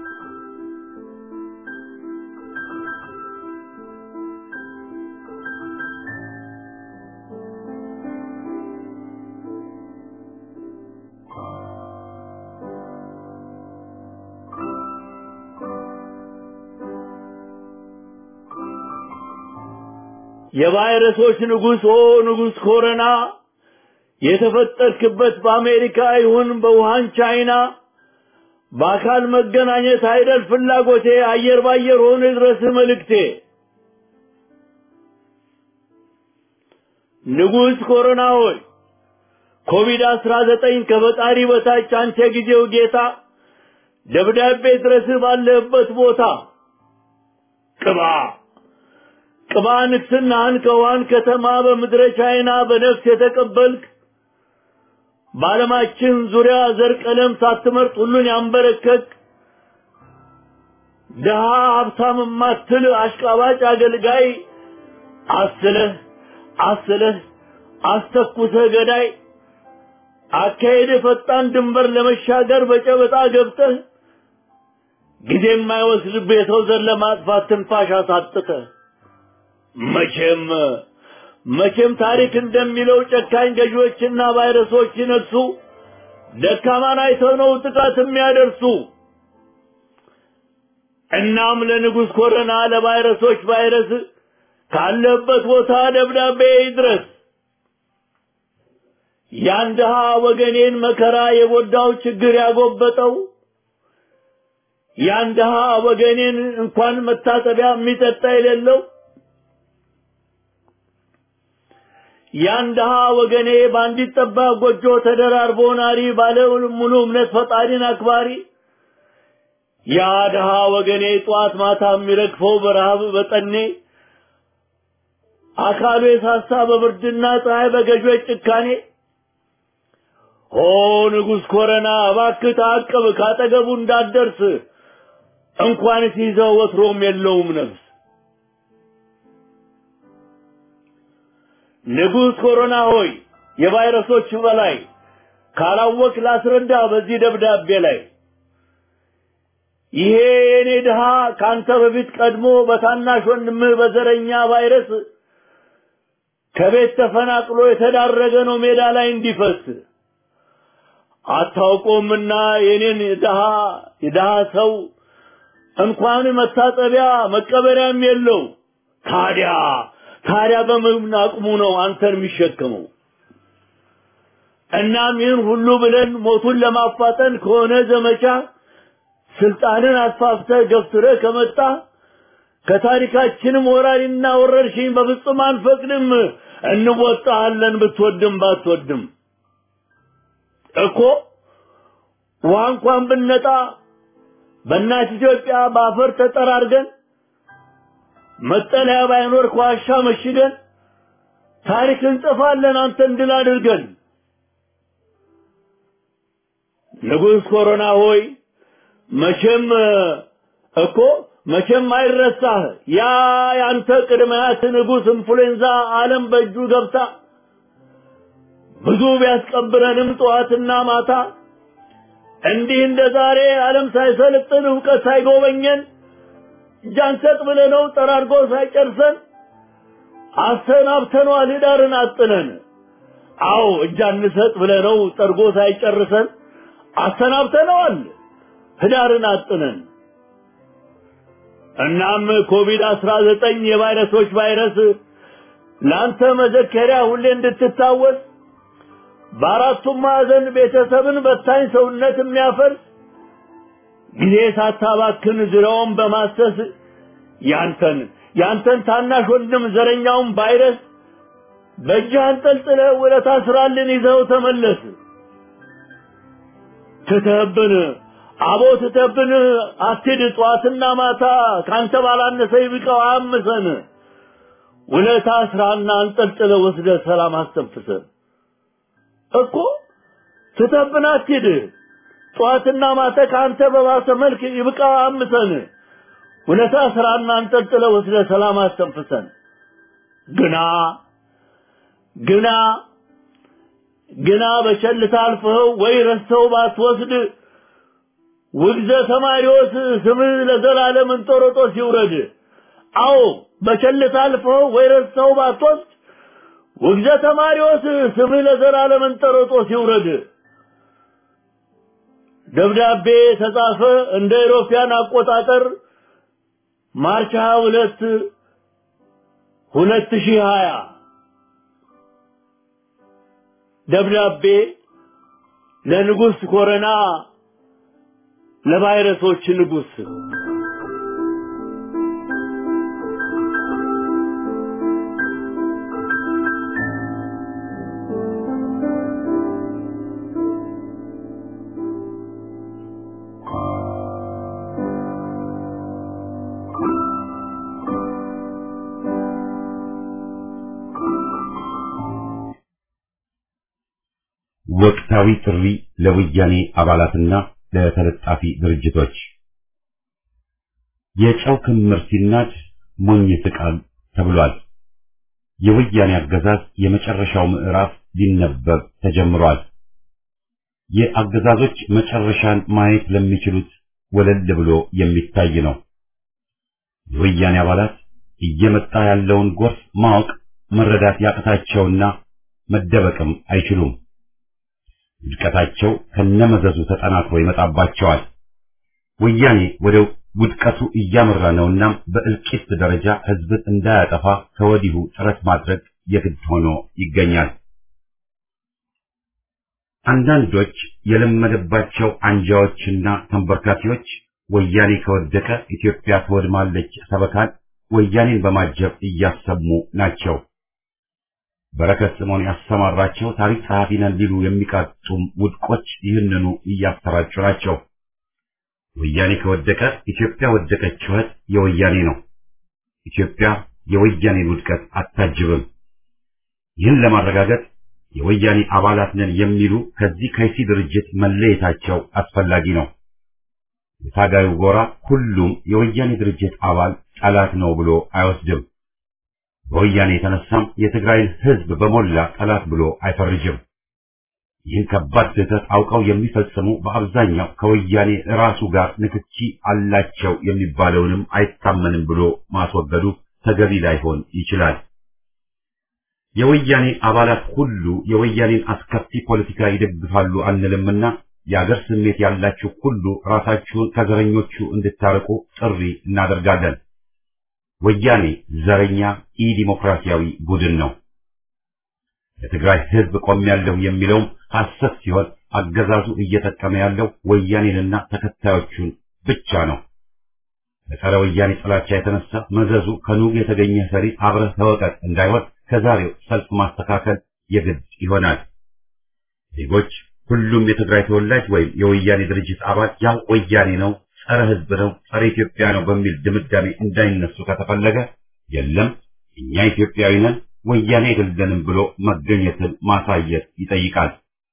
የቫይረሶች ንጉሥ ኦ ንጉሥ ኮረና የተፈጠርክበት በአሜሪካ ይሁን በውሃን ቻይና በአካል መገናኘት አይደል ፍላጎቴ አየር ባየር ሆነ ድረስ መልእክቴ ንጉሥ ኮሮና ሆይ ኮቪድ አስራ ዘጠኝ ከፈጣሪ በታች አንተ ጊዜው ጌታ ደብዳቤ ድረስ ባለህበት ቦታ ቅባ ቅባ ንግስናህን ከውሃን ከተማ በምድረ ቻይና በነፍስ የተቀበልክ በዓለማችን ዙሪያ ዘር ቀለም ሳትመርጥ ሁሉን ያንበረከክ ድሃ ሀብታም ማትል አሽቃባጭ አገልጋይ አስለህ አስለህ አስተኩሰህ ገዳይ አካሄድ ፈጣን ድንበር ለመሻገር በጨበጣ ገብተህ ጊዜ የማይወስድብህ የሰው ዘር ለማጥፋት ትንፋሽ አሳጥተህ መቼም መቼም ታሪክ እንደሚለው ጨካኝ ገዢዎችና ቫይረሶች ሲነግሱ ደካማን አይተው ነው ጥቃት የሚያደርሱ። እናም ለንጉሥ ኮረና ለቫይረሶች ቫይረስ ካለበት ቦታ ደብዳቤ ይድረስ። ያን ድሃ ወገኔን መከራ የጎዳው ችግር ያጎበጠው ያን ድሃ ወገኔን እንኳን መታጠቢያ የሚጠጣ የሌለው ያን ድሃ ወገኔ በአንዲት ጠባብ ጎጆ ተደራርቦ ናሪ ባለ ሙሉ እምነት ፈጣሪን አክባሪ ያ ድሃ ወገኔ ጠዋት ማታ የሚረግፈው በረሃብ በጠኔ አካሉ የሳሳ በብርድና ፀሐይ በገዦች ጭካኔ ኦ ንጉሥ ኮረና እባክህ ታቅብ ካጠገቡ እንዳትደርስ እንኳን ሲይዘው ወትሮም የለውም ነፍስ ንጉሥ ኮሮና ሆይ የቫይረሶች በላይ ካላወቅ ላስረዳ በዚህ ደብዳቤ ላይ ይሄ የኔ ድሃ ካንተ በፊት ቀድሞ በታናሽ ወንድምህ በዘረኛ ቫይረስ ከቤት ተፈናቅሎ የተዳረገ ነው ሜዳ ላይ እንዲፈስ አታውቆምና የኔን ድሃ የድሃ ሰው እንኳን መታጠቢያ መቀበሪያም የለው። ታዲያ ታዲያ በምን አቅሙ ነው አንተን የሚሸከመው? እናም ይህን ሁሉ ብለን ሞቱን ለማፋጠን ከሆነ ዘመቻ ስልጣንን አስፋፍተህ ገፍትረህ ከመጣ ከታሪካችንም ወራሪና ወረርሽኝ በፍጹም አንፈቅድም። እንወጣሃለን ብትወድም ባትወድም እኮ ውሃ እንኳን ብነጣ በእናት ኢትዮጵያ በአፈር ተጠራርገን መጠለያ ባይኖር ከዋሻ መሽገን ታሪክ እንጽፋለን አንተን ድል አድርገን። ንጉሥ ኮሮና ሆይ መቼም እኮ መቼም አይረሳህ ያ ያንተ ቅድመያት ንጉሥ ኢንፍሉዌንዛ ዓለም በእጁ ገብታ ብዙ ቢያስቀብረንም ጠዋትና ማታ እንዲህ እንደ ዛሬ ዓለም ሳይሰለጥን እውቀት ሳይጎበኘን እጃንሰጥ ብለነው ጠራርጎ ሳይጨርሰን አሰናብተነዋል ህዳርን አጥነን። አዎ እጃንሰጥ ብለነው ጠርጎ ሳይጨርሰን አሰናብተነዋል ህዳርን አጥነን። እናም ኮቪድ አስራ ዘጠኝ የቫይረሶች ቫይረስ ለአንተ መዘከሪያ ሁሌ እንድትታወስ በአራቱም ማዕዘን ቤተሰብን በታኝ ሰውነት የሚያፈርስ ጊዜ ሳታባክን ዙሪያውን በማሰስ ያንተን ያንተን ታናሽ ወንድም ዘረኛውን ቫይረስ በእጅህ አንጠልጥለህ ውለታ ስራልን ይዘው ተመለስ። ትተህብን አቦ ትተህብን አትሂድ ጠዋትና ማታ ካንተ ባላነሰ ይብቃው አያምሰን። ውለታ ስራና አንጠልጥለህ ወስደህ ሰላም አስተንፍሰን እኮ ትተህብን አትሂድ ጠዋትና ማታ ከአንተ በባሰ መልክ ይብቃ አምሰን ውለታ ስራና አንጠልጥለ ወስደ ሰላም አስተንፍሰን ግና ግና ግና በቸልታ አልፈኸው ወይ ረስተው ባትወስድ ውግዘ ተማሪዎስ ስምህ ለዘላለም እንጦሮጦስ ይውረድ። አዎ በቸልታ አልፈኸው ወይ ረስተው ባትወስድ ውግዘ ተማሪዎስ ስምህ ለዘላለም እንጦሮጦስ ይውረድ። ደብዳቤ ተጻፈ እንደ ኢሮፒያን አቆጣጠር ማርች 22 2020 ደብዳቤ ለንጉሥ ኮረና ለቫይረሶች ንጉሥ ወቅታዊ ጥሪ ለወያኔ አባላትና ለተለጣፊ ድርጅቶች የጨው ክምር ሲናድ ሞኝ ይስቃል ተብሏል። የወያኔ አገዛዝ የመጨረሻው ምዕራፍ ሊነበብ ተጀምሯል። የአገዛዞች መጨረሻን ማየት ለሚችሉት ወለል ብሎ የሚታይ ነው። የወያኔ አባላት እየመጣ ያለውን ጎርፍ ማወቅ መረዳት ያቅታቸውና መደበቅም አይችሉም። ውድቀታቸው ከነመዘዙ ተጠናክሮ ይመጣባቸዋል። ወያኔ ወደ ውድቀቱ እያመራ ነውና በእልቂት ደረጃ ህዝብን እንዳያጠፋ ከወዲሁ ጥረት ማድረግ የግድ ሆኖ ይገኛል። አንዳንዶች የለመደባቸው አንጃዎችና ተንበርካኪዎች ወያኔ ከወደቀ ኢትዮጵያ ትወድማለች ሰበካን ወያኔን በማጀብ እያሰሙ ናቸው። በረከት ስምዖን ያሰማራቸው ታሪክ ጸሐፊ ነን ሊሉ የሚቃጡም ውድቆች ይህንኑ እያሰራጩ ናቸው። ወያኔ ከወደቀ ኢትዮጵያ ወደቀች ጩኸት የወያኔ ነው። ኢትዮጵያ የወያኔን ውድቀት አታጅብም። ይህን ለማረጋገጥ የወያኔ አባላት ነን የሚሉ ከዚህ ከይሲ ድርጅት መለየታቸው አስፈላጊ ነው። የታጋዩ ጎራ ሁሉም የወያኔ ድርጅት አባል ጠላት ነው ብሎ አይወስድም። በወያኔ የተነሳም የትግራይን ህዝብ በሞላ ጠላት ብሎ አይፈርጅም። ይህን ከባድ ስህተት አውቀው የሚፈጽሙ በአብዛኛው ከወያኔ ራሱ ጋር ንክኪ አላቸው የሚባለውንም አይታመንም ብሎ ማስወገዱ ተገቢ ላይሆን ይችላል። የወያኔ አባላት ሁሉ የወያኔን አስከፊ ፖለቲካ ይደግፋሉ አንልምና የአገር ስሜት ያላችሁ ሁሉ ራሳችሁን ከዘረኞቹ እንድታርቁ ጥሪ እናደርጋለን። ወያኔ ዘረኛ ኢ ዲሞክራሲያዊ ቡድን ነው። ለትግራይ ሕዝብ ቆሜያለሁ የሚለውም ሐሰት ሲሆን አገዛዙ እየጠቀመ ያለው ወያኔንና ተከታዮቹን ብቻ ነው። በጸረ ወያኔ ጥላቻ የተነሳ መዘዙ ከኑግ የተገኘ ሰሪ አብረህ ተወቀጥ እንዳይሆን ከዛሬው ሰልፍ ማስተካከል የግድ ይሆናል። ዜጎች ሁሉም የትግራይ ተወላጅ ወይም የወያኔ ድርጅት አባል ያው ወያኔ ነው፣ ጸረ ሕዝብ ነው፣ ጸረ ኢትዮጵያ ነው በሚል ድምዳሜ እንዳይነሱ ከተፈለገ የለም እኛ ኢትዮጵያዊ ነን ወያኔ አይደለንም ብሎ መገኘትን ማሳየት ይጠይቃል።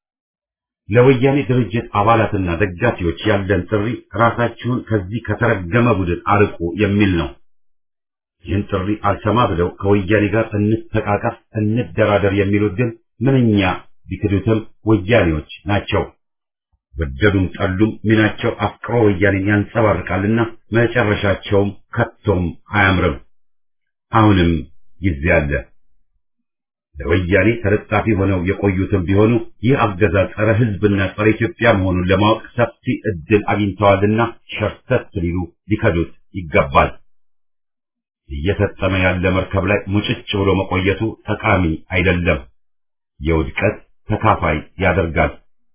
ለወያኔ ድርጅት አባላትና ደጋፊዎች ያለን ጥሪ ራሳችሁን ከዚህ ከተረገመ ቡድን አርቁ የሚል ነው። ይህን ጥሪ አልሰማ ብለው ከወያኔ ጋር እንተቃቀፍ፣ እንደራደር የሚሉት ግን ምንኛ ቢክዱትም ወያኔዎች ናቸው። ወደዱም ጠሉም ሚናቸው አፍቅሮ ወያኔን ያንጸባርቃልና መጨረሻቸውም ከቶም አያምርም። አሁንም ጊዜ አለ። ለወያኔ ተለጣፊ ሆነው የቆዩትም ቢሆኑ ይህ አገዛዝ ጸረ ሕዝብና ጸረ ኢትዮጵያ መሆኑን ለማወቅ ሰፊ ዕድል አግኝተዋልና ሸርተት ሊሉ ሊከዱት ይገባል። እየሰጠመ ያለ መርከብ ላይ ሙጭጭ ብሎ መቆየቱ ጠቃሚ አይደለም፣ የውድቀት ተካፋይ ያደርጋል።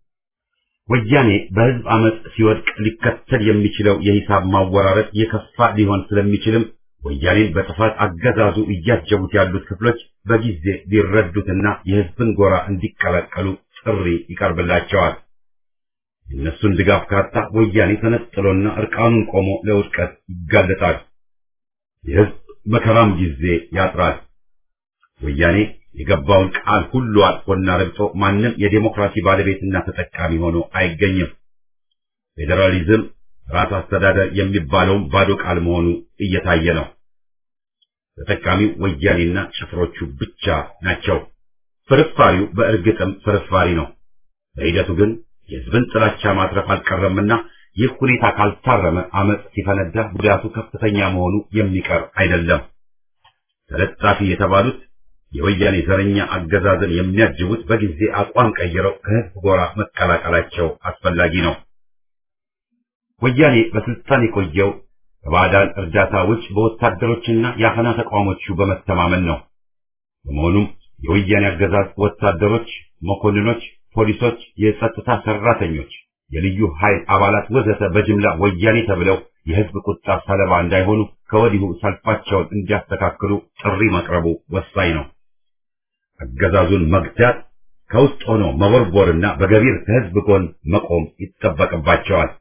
ወያኔ በሕዝብ አመፅ ሲወድቅ ሊከተል የሚችለው የሂሳብ ማወራረድ የከፋ ሊሆን ስለሚችልም ወያኔን በጥፋት አገዛዙ እያጀቡት ያሉት ክፍሎች በጊዜ ሊረዱትና የሕዝብን ጎራ እንዲቀላቀሉ ጥሪ ይቀርብላቸዋል። የእነሱን ድጋፍ ካጣ ወያኔ ተነጥሎና እርቃኑን ቆሞ ለውድቀት ይጋለጣል። የሕዝብ መከራም ጊዜ ያጥራል። ወያኔ የገባውን ቃል ሁሉ አጥፎና ረግጦ ማንም የዴሞክራሲ ባለቤትና ተጠቃሚ ሆኖ አይገኝም። ፌዴራሊዝም ራስ አስተዳደር የሚባለውም ባዶ ቃል መሆኑ እየታየ ነው። ተጠቃሚው ወያኔና ጭፍሮቹ ብቻ ናቸው። ፍርፋሪው በእርግጥም ፍርፋሪ ነው። በሂደቱ ግን የሕዝብን ጥላቻ ማትረፍ አልቀረምና ይህ ሁኔታ ካልታረመ አመፅ ሲፈነዳ ጉዳቱ ከፍተኛ መሆኑ የሚቀር አይደለም። ተለጣፊ የተባሉት የወያኔ ዘረኛ አገዛዝን የሚያጅቡት በጊዜ አቋም ቀይረው ከሕዝብ ጎራ መቀላቀላቸው አስፈላጊ ነው። ወያኔ በስልጣን የቆየው ከባዕዳን እርዳታ ውጭ በወታደሮችና የአፈና ተቋሞቹ በመተማመን ነው። በመሆኑም የወያኔ አገዛዝ ወታደሮች፣ መኮንኖች፣ ፖሊሶች፣ የጸጥታ ሰራተኞች፣ የልዩ ኃይል አባላት ወዘተ በጅምላ ወያኔ ተብለው የሕዝብ ቁጣ ሰለባ እንዳይሆኑ ከወዲሁ ሰልፋቸውን እንዲያስተካክሉ ጥሪ መቅረቡ ወሳኝ ነው። አገዛዙን መግታት ከውስጥ ሆኖ መቦርቦርና በገቢር ከሕዝብ ጎን መቆም ይጠበቅባቸዋል።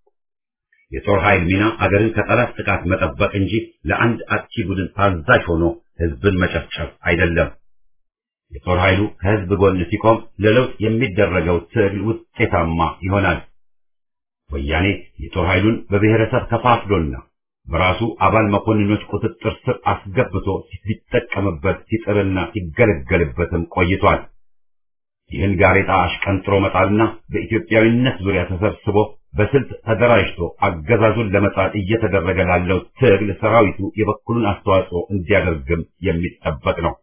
የጦር ኃይል ሚና አገርን ከጠላት ጥቃት መጠበቅ እንጂ ለአንድ አጥቂ ቡድን ታዛዥ ሆኖ ሕዝብን መጨፍጨፍ አይደለም። የጦር ኃይሉ ከሕዝብ ጎን ሲቆም ለለውጥ የሚደረገው ትግል ውጤታማ ይሆናል። ወያኔ የጦር ኃይሉን በብሔረሰብ ከፋፍሎና በራሱ አባል መኮንኖች ቁጥጥር ስር አስገብቶ ሲጠቀምበት ሲጥርና ሲገለገልበትም ቆይቷል። ይህን ጋሬጣ አሽቀንጥሮ መጣልና በኢትዮጵያዊነት ዙሪያ ተሰብስቦ በስልት ተደራጅቶ አገዛዙን ለመጣል እየተደረገ ላለው ትግል ሰራዊቱ የበኩሉን አስተዋጽኦ እንዲያደርግም የሚጠበቅ ነው።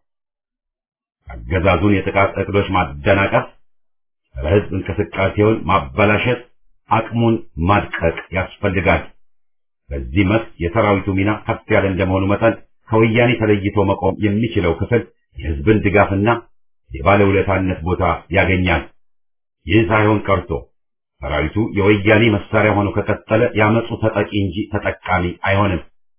አገዛዙን የጥቃት እቅዶች ማደናቀፍ፣ ለሕዝብ እንቅስቃሴውን ማበላሸት፣ አቅሙን ማድቀቅ ያስፈልጋል። በዚህ መስክ የሰራዊቱ ሚና ከፍ ያለ እንደመሆኑ መጠን ከወያኔ ተለይቶ መቆም የሚችለው ክፍል የሕዝብን ድጋፍና የባለውለታነት ቦታ ያገኛል። ይህ ሳይሆን ቀርቶ ሰራዊቱ የወያኔ መሳሪያ ሆኖ ከቀጠለ ያመፁ ተጠቂ እንጂ ተጠቃሚ አይሆንም።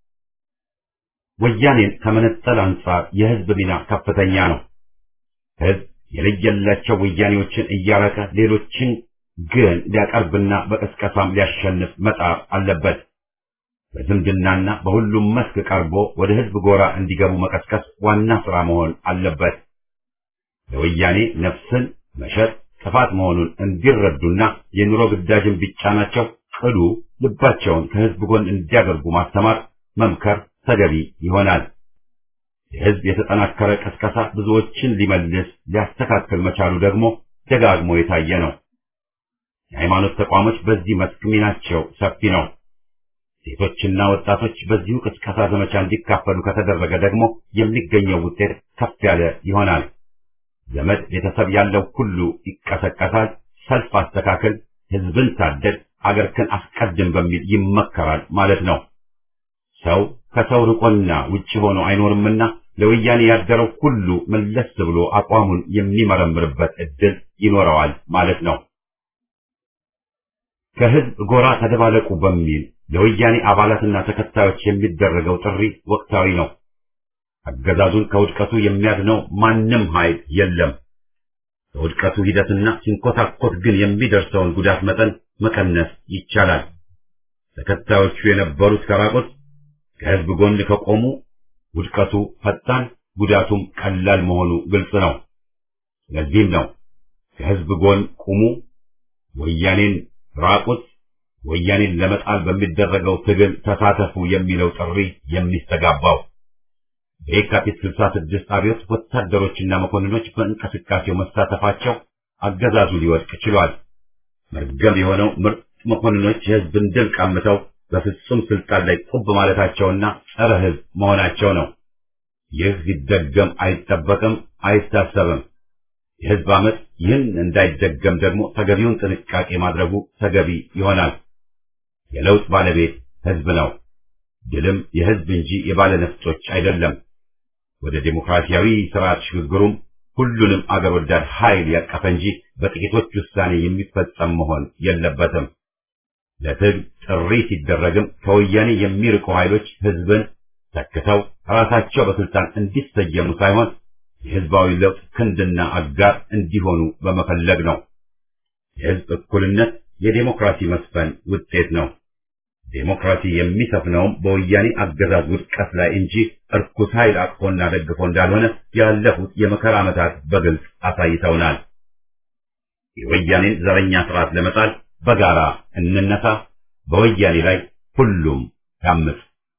ወያኔን ከመነጠል አንጻር የሕዝብ ሚና ከፍተኛ ነው። ሕዝብ የለየላቸው ወያኔዎችን እያረቀ ሌሎችን ግን ሊያቀርብና በቅስቀሳም ሊያሸንፍ መጣር አለበት። በዝምድናና በሁሉም መስክ ቀርቦ ወደ ሕዝብ ጎራ እንዲገቡ መቀስቀስ ዋና ሥራ መሆን አለበት። ለወያኔ ነፍስን መሸጥ ጥፋት መሆኑን እንዲረዱና የኑሮ ግዳጅን ቢጫናቸው ቅሉ ልባቸውን ከሕዝብ ጎን እንዲያደርጉ ማስተማር፣ መምከር ተገቢ ይሆናል። የሕዝብ የተጠናከረ ቀስቀሳ ብዙዎችን ሊመልስ ሊያስተካክል መቻሉ ደግሞ ደጋግሞ የታየ ነው። የሃይማኖት ተቋሞች በዚህ መስክ ሚናቸው ሰፊ ነው። ሴቶችና ወጣቶች በዚሁ ቅስቀሳ ዘመቻ እንዲካፈሉ ከተደረገ ደግሞ የሚገኘው ውጤት ከፍ ያለ ይሆናል። ዘመድ ቤተሰብ ያለው ሁሉ ይቀሰቀሳል። ሰልፍ አስተካከል፣ ህዝብን ሳደድ፣ አገርክን አስቀድም በሚል ይመከራል ማለት ነው። ሰው ከሰው ርቆና ውጭ ሆኖ አይኖርምና ለወያኔ ያደረው ሁሉ መለስ ብሎ አቋሙን የሚመረምርበት እድል ይኖረዋል ማለት ነው። ከህዝብ ጎራ ተደባለቁ በሚል ለወያኔ አባላትና ተከታዮች የሚደረገው ጥሪ ወቅታዊ ነው። አገዛዙን ከውድቀቱ የሚያድነው ማንም ኃይል የለም። ከውድቀቱ ሂደትና ሲንኮታኮት ግን የሚደርሰውን ጉዳት መጠን መቀነስ ይቻላል። ተከታዮቹ የነበሩት ከራቁት ከህዝብ ጎን ከቆሙ ውድቀቱ ፈጣን፣ ጉዳቱም ቀላል መሆኑ ግልጽ ነው። ስለዚህም ነው ከህዝብ ጎን ቁሙ፣ ወያኔን ራቁት፣ ወያኔን ለመጣል በሚደረገው ትግል ተሳተፉ የሚለው ጥሪ የሚስተጋባው። በየካቲት 66 አብዮት ወታደሮችና መኮንኖች በእንቅስቃሴው መሳተፋቸው አገዛዙ ሊወድቅ ችሏል። መርገም የሆነው ምርጥ መኮንኖች የህዝብን ድል ቀምተው በፍጹም ስልጣን ላይ ቁብ ማለታቸውና ጸረ ህዝብ መሆናቸው ነው። ይህ ሊደገም አይጠበቅም፣ አይታሰብም። የህዝብ አመፅ ይህን እንዳይደገም ደግሞ ተገቢውን ጥንቃቄ ማድረጉ ተገቢ ይሆናል። የለውጥ ባለቤት ህዝብ ነው። ድልም የህዝብ እንጂ የባለ ነፍጦች አይደለም። ወደ ዴሞክራሲያዊ ስርዓት ሽግግሩም ሁሉንም አገር ወዳድ ኃይል ያቀፈ እንጂ በጥቂቶች ውሳኔ የሚፈጸም መሆን የለበትም። ለትግል ጥሪ ሲደረግም ከወያኔ የሚርቁ ኃይሎች ህዝብን ተክተው ራሳቸው በስልጣን እንዲሰየሙ ሳይሆን የህዝባዊ ለውጥ ክንድና አጋር እንዲሆኑ በመፈለግ ነው። የህዝብ እኩልነት የዴሞክራሲ መስፈን ውጤት ነው። ዴሞክራሲ የሚሰፍነውም በወያኔ አገዛዝ ውድቀት ላይ እንጂ እርኩስ ኃይል አቅፎና ደግፎ እንዳልሆነ ያለፉት የመከራ ዓመታት በግልጽ አሳይተውናል። የወያኔን ዘረኛ ስርዓት ለመጣል በጋራ እንነሳ። በወያኔ ላይ ሁሉም ያምፅ።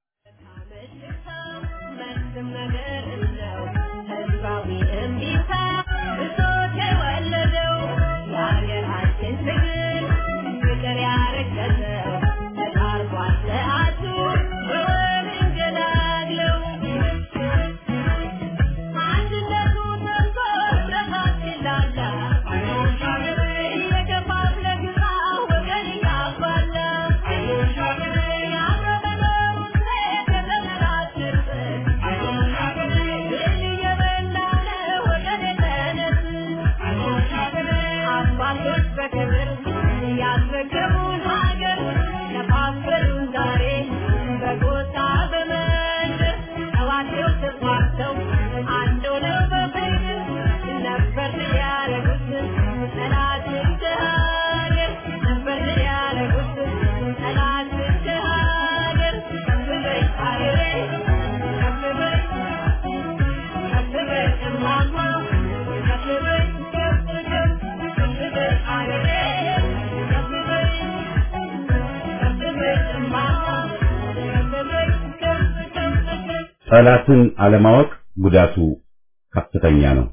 ጠላትን አለማወቅ ጉዳቱ ከፍተኛ ነው።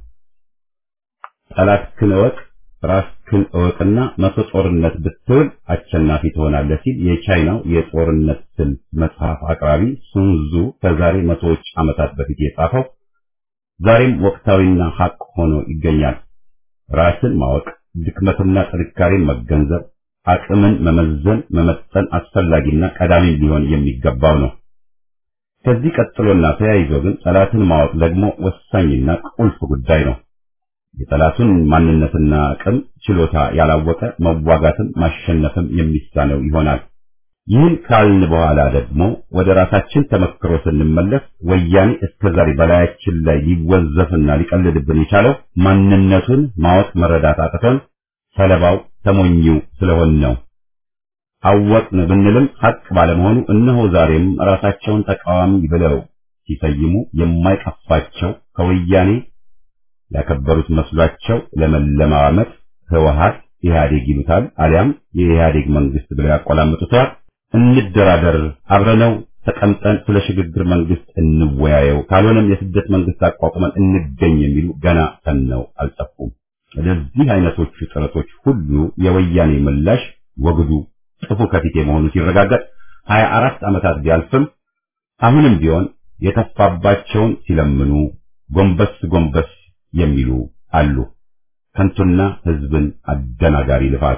ጠላትህን እወቅ፣ ራስህን እወቅና መቶ ጦርነት ብትውል አሸናፊ ትሆናለህ ሲል የቻይናው የጦርነት ስልት መጽሐፍ አቅራቢ ሱንዙ ከዛሬ መቶዎች ዓመታት በፊት የጻፈው ዛሬም ወቅታዊና ሐቅ ሆኖ ይገኛል። ራስን ማወቅ፣ ድክመትና ጥንካሬን መገንዘብ፣ አቅምን መመዘን፣ መመጠን አስፈላጊና ቀዳሚ ሊሆን የሚገባው ነው። ከዚህ ቀጥሎና ተያይዞ ግን ጠላትን ማወቅ ደግሞ ወሳኝና ቁልፍ ጉዳይ ነው። የጠላቱን ማንነትና አቅም ችሎታ ያላወቀ መዋጋትም ማሸነፍም የሚሳነው ይሆናል። ይህን ካልን በኋላ ደግሞ ወደ ራሳችን ተመክሮ ስንመለስ ወያኔ እስከዛሬ በላያችን ላይ ሊወዘፍና ሊቀልድብን የቻለው ማንነቱን ማወቅ መረዳት አቅቶን ሰለባው ተሞኙ ስለሆን ነው። አወቅን ብንልም ሐቅ ባለመሆኑ እነሆ ዛሬም ራሳቸውን ተቃዋሚ ብለው ሲሰይሙ የማይቀፋቸው ከወያኔ ያከበሩት መስሏቸው ለመለማመጥ ህወሓት ኢህአዴግ ይሉታል፣ አሊያም የኢህአዴግ መንግስት ብለው ያቆላምጡታል። እንደራደር፣ አብረነው ተቀምጠን ስለ ሽግግር መንግስት እንወያየው፣ ካልሆነም የስደት መንግስት አቋቁመን እንገኝ የሚሉ ገና ተነው አልጠፉም። ለዚህ አይነቶቹ ጥረቶች ሁሉ የወያኔ ምላሽ ወግዱ ጥፉ ከፊቴ መሆኑ ሲረጋገጥ ሀያ አራት ዓመታት ቢያልፍም አሁንም ቢሆን የተፋባቸውን ሲለምኑ ጎንበስ ጎንበስ የሚሉ አሉ። ከንቱና ህዝብን አደናጋሪ ልፋት።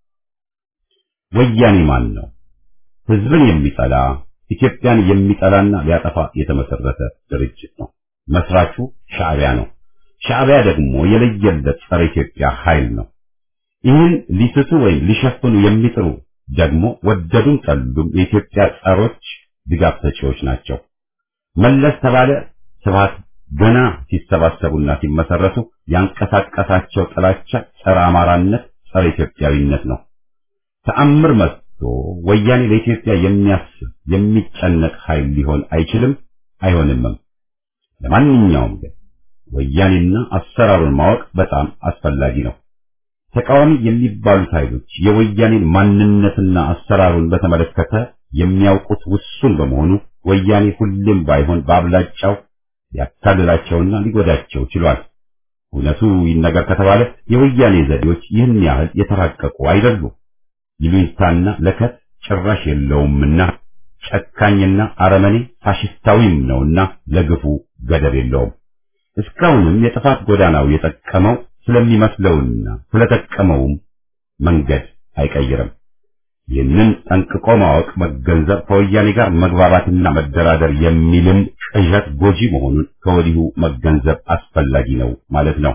ወያኔ ማን ነው? ህዝብን የሚጠላ ኢትዮጵያን የሚጠላና ሊያጠፋ የተመሰረተ ድርጅት ነው። መስራቹ ሻዕቢያ ነው። ሻዕቢያ ደግሞ የለየለት ጸረ ኢትዮጵያ ኃይል ነው። ይህን ሊስቱ ወይም ሊሸፍኑ የሚጥሩ ደግሞ ወደዱም ጠሉም የኢትዮጵያ ጸሮች ድጋፍ ሰጪዎች ናቸው። መለስ ተባለ ስብሃት ገና ሲሰባሰቡና ሲመሰረቱ ያንቀሳቀሳቸው ጥላቻ ጸረ አማራነት፣ ጸረ ኢትዮጵያዊነት ነው። ተአምር መጥቶ ወያኔ ለኢትዮጵያ የሚያስብ የሚጨነቅ ኃይል ሊሆን አይችልም አይሆንምም። ለማንኛውም ግን ወያኔና አሰራሩን ማወቅ በጣም አስፈላጊ ነው። ተቃዋሚ የሚባሉት ኃይሎች የወያኔን ማንነትና አሰራሩን በተመለከተ የሚያውቁት ውሱን በመሆኑ ወያኔ ሁሌም ባይሆን በአብላጫው ሊያታልላቸውና ሊጎዳቸው ችሏል። እውነቱ ይነገር ከተባለ የወያኔ ዘዴዎች ይህን ያህል የተራቀቁ አይደሉም። ይሉኝታና ለከት ጭራሽ የለውምና ጨካኝና አረመኔ ፋሽስታዊም ነውና ለግፉ ገደብ የለውም። እስካሁንም የጥፋት ጎዳናው የጠቀመው ስለሚመስለውና ስለጠቀመውም መንገድ አይቀይርም። ይህንን ጠንቅቆ ማወቅ መገንዘብ ከወያኔ ጋር መግባባትና መደራደር የሚልም ቅዠት ጎጂ መሆኑን ከወዲሁ መገንዘብ አስፈላጊ ነው ማለት ነው።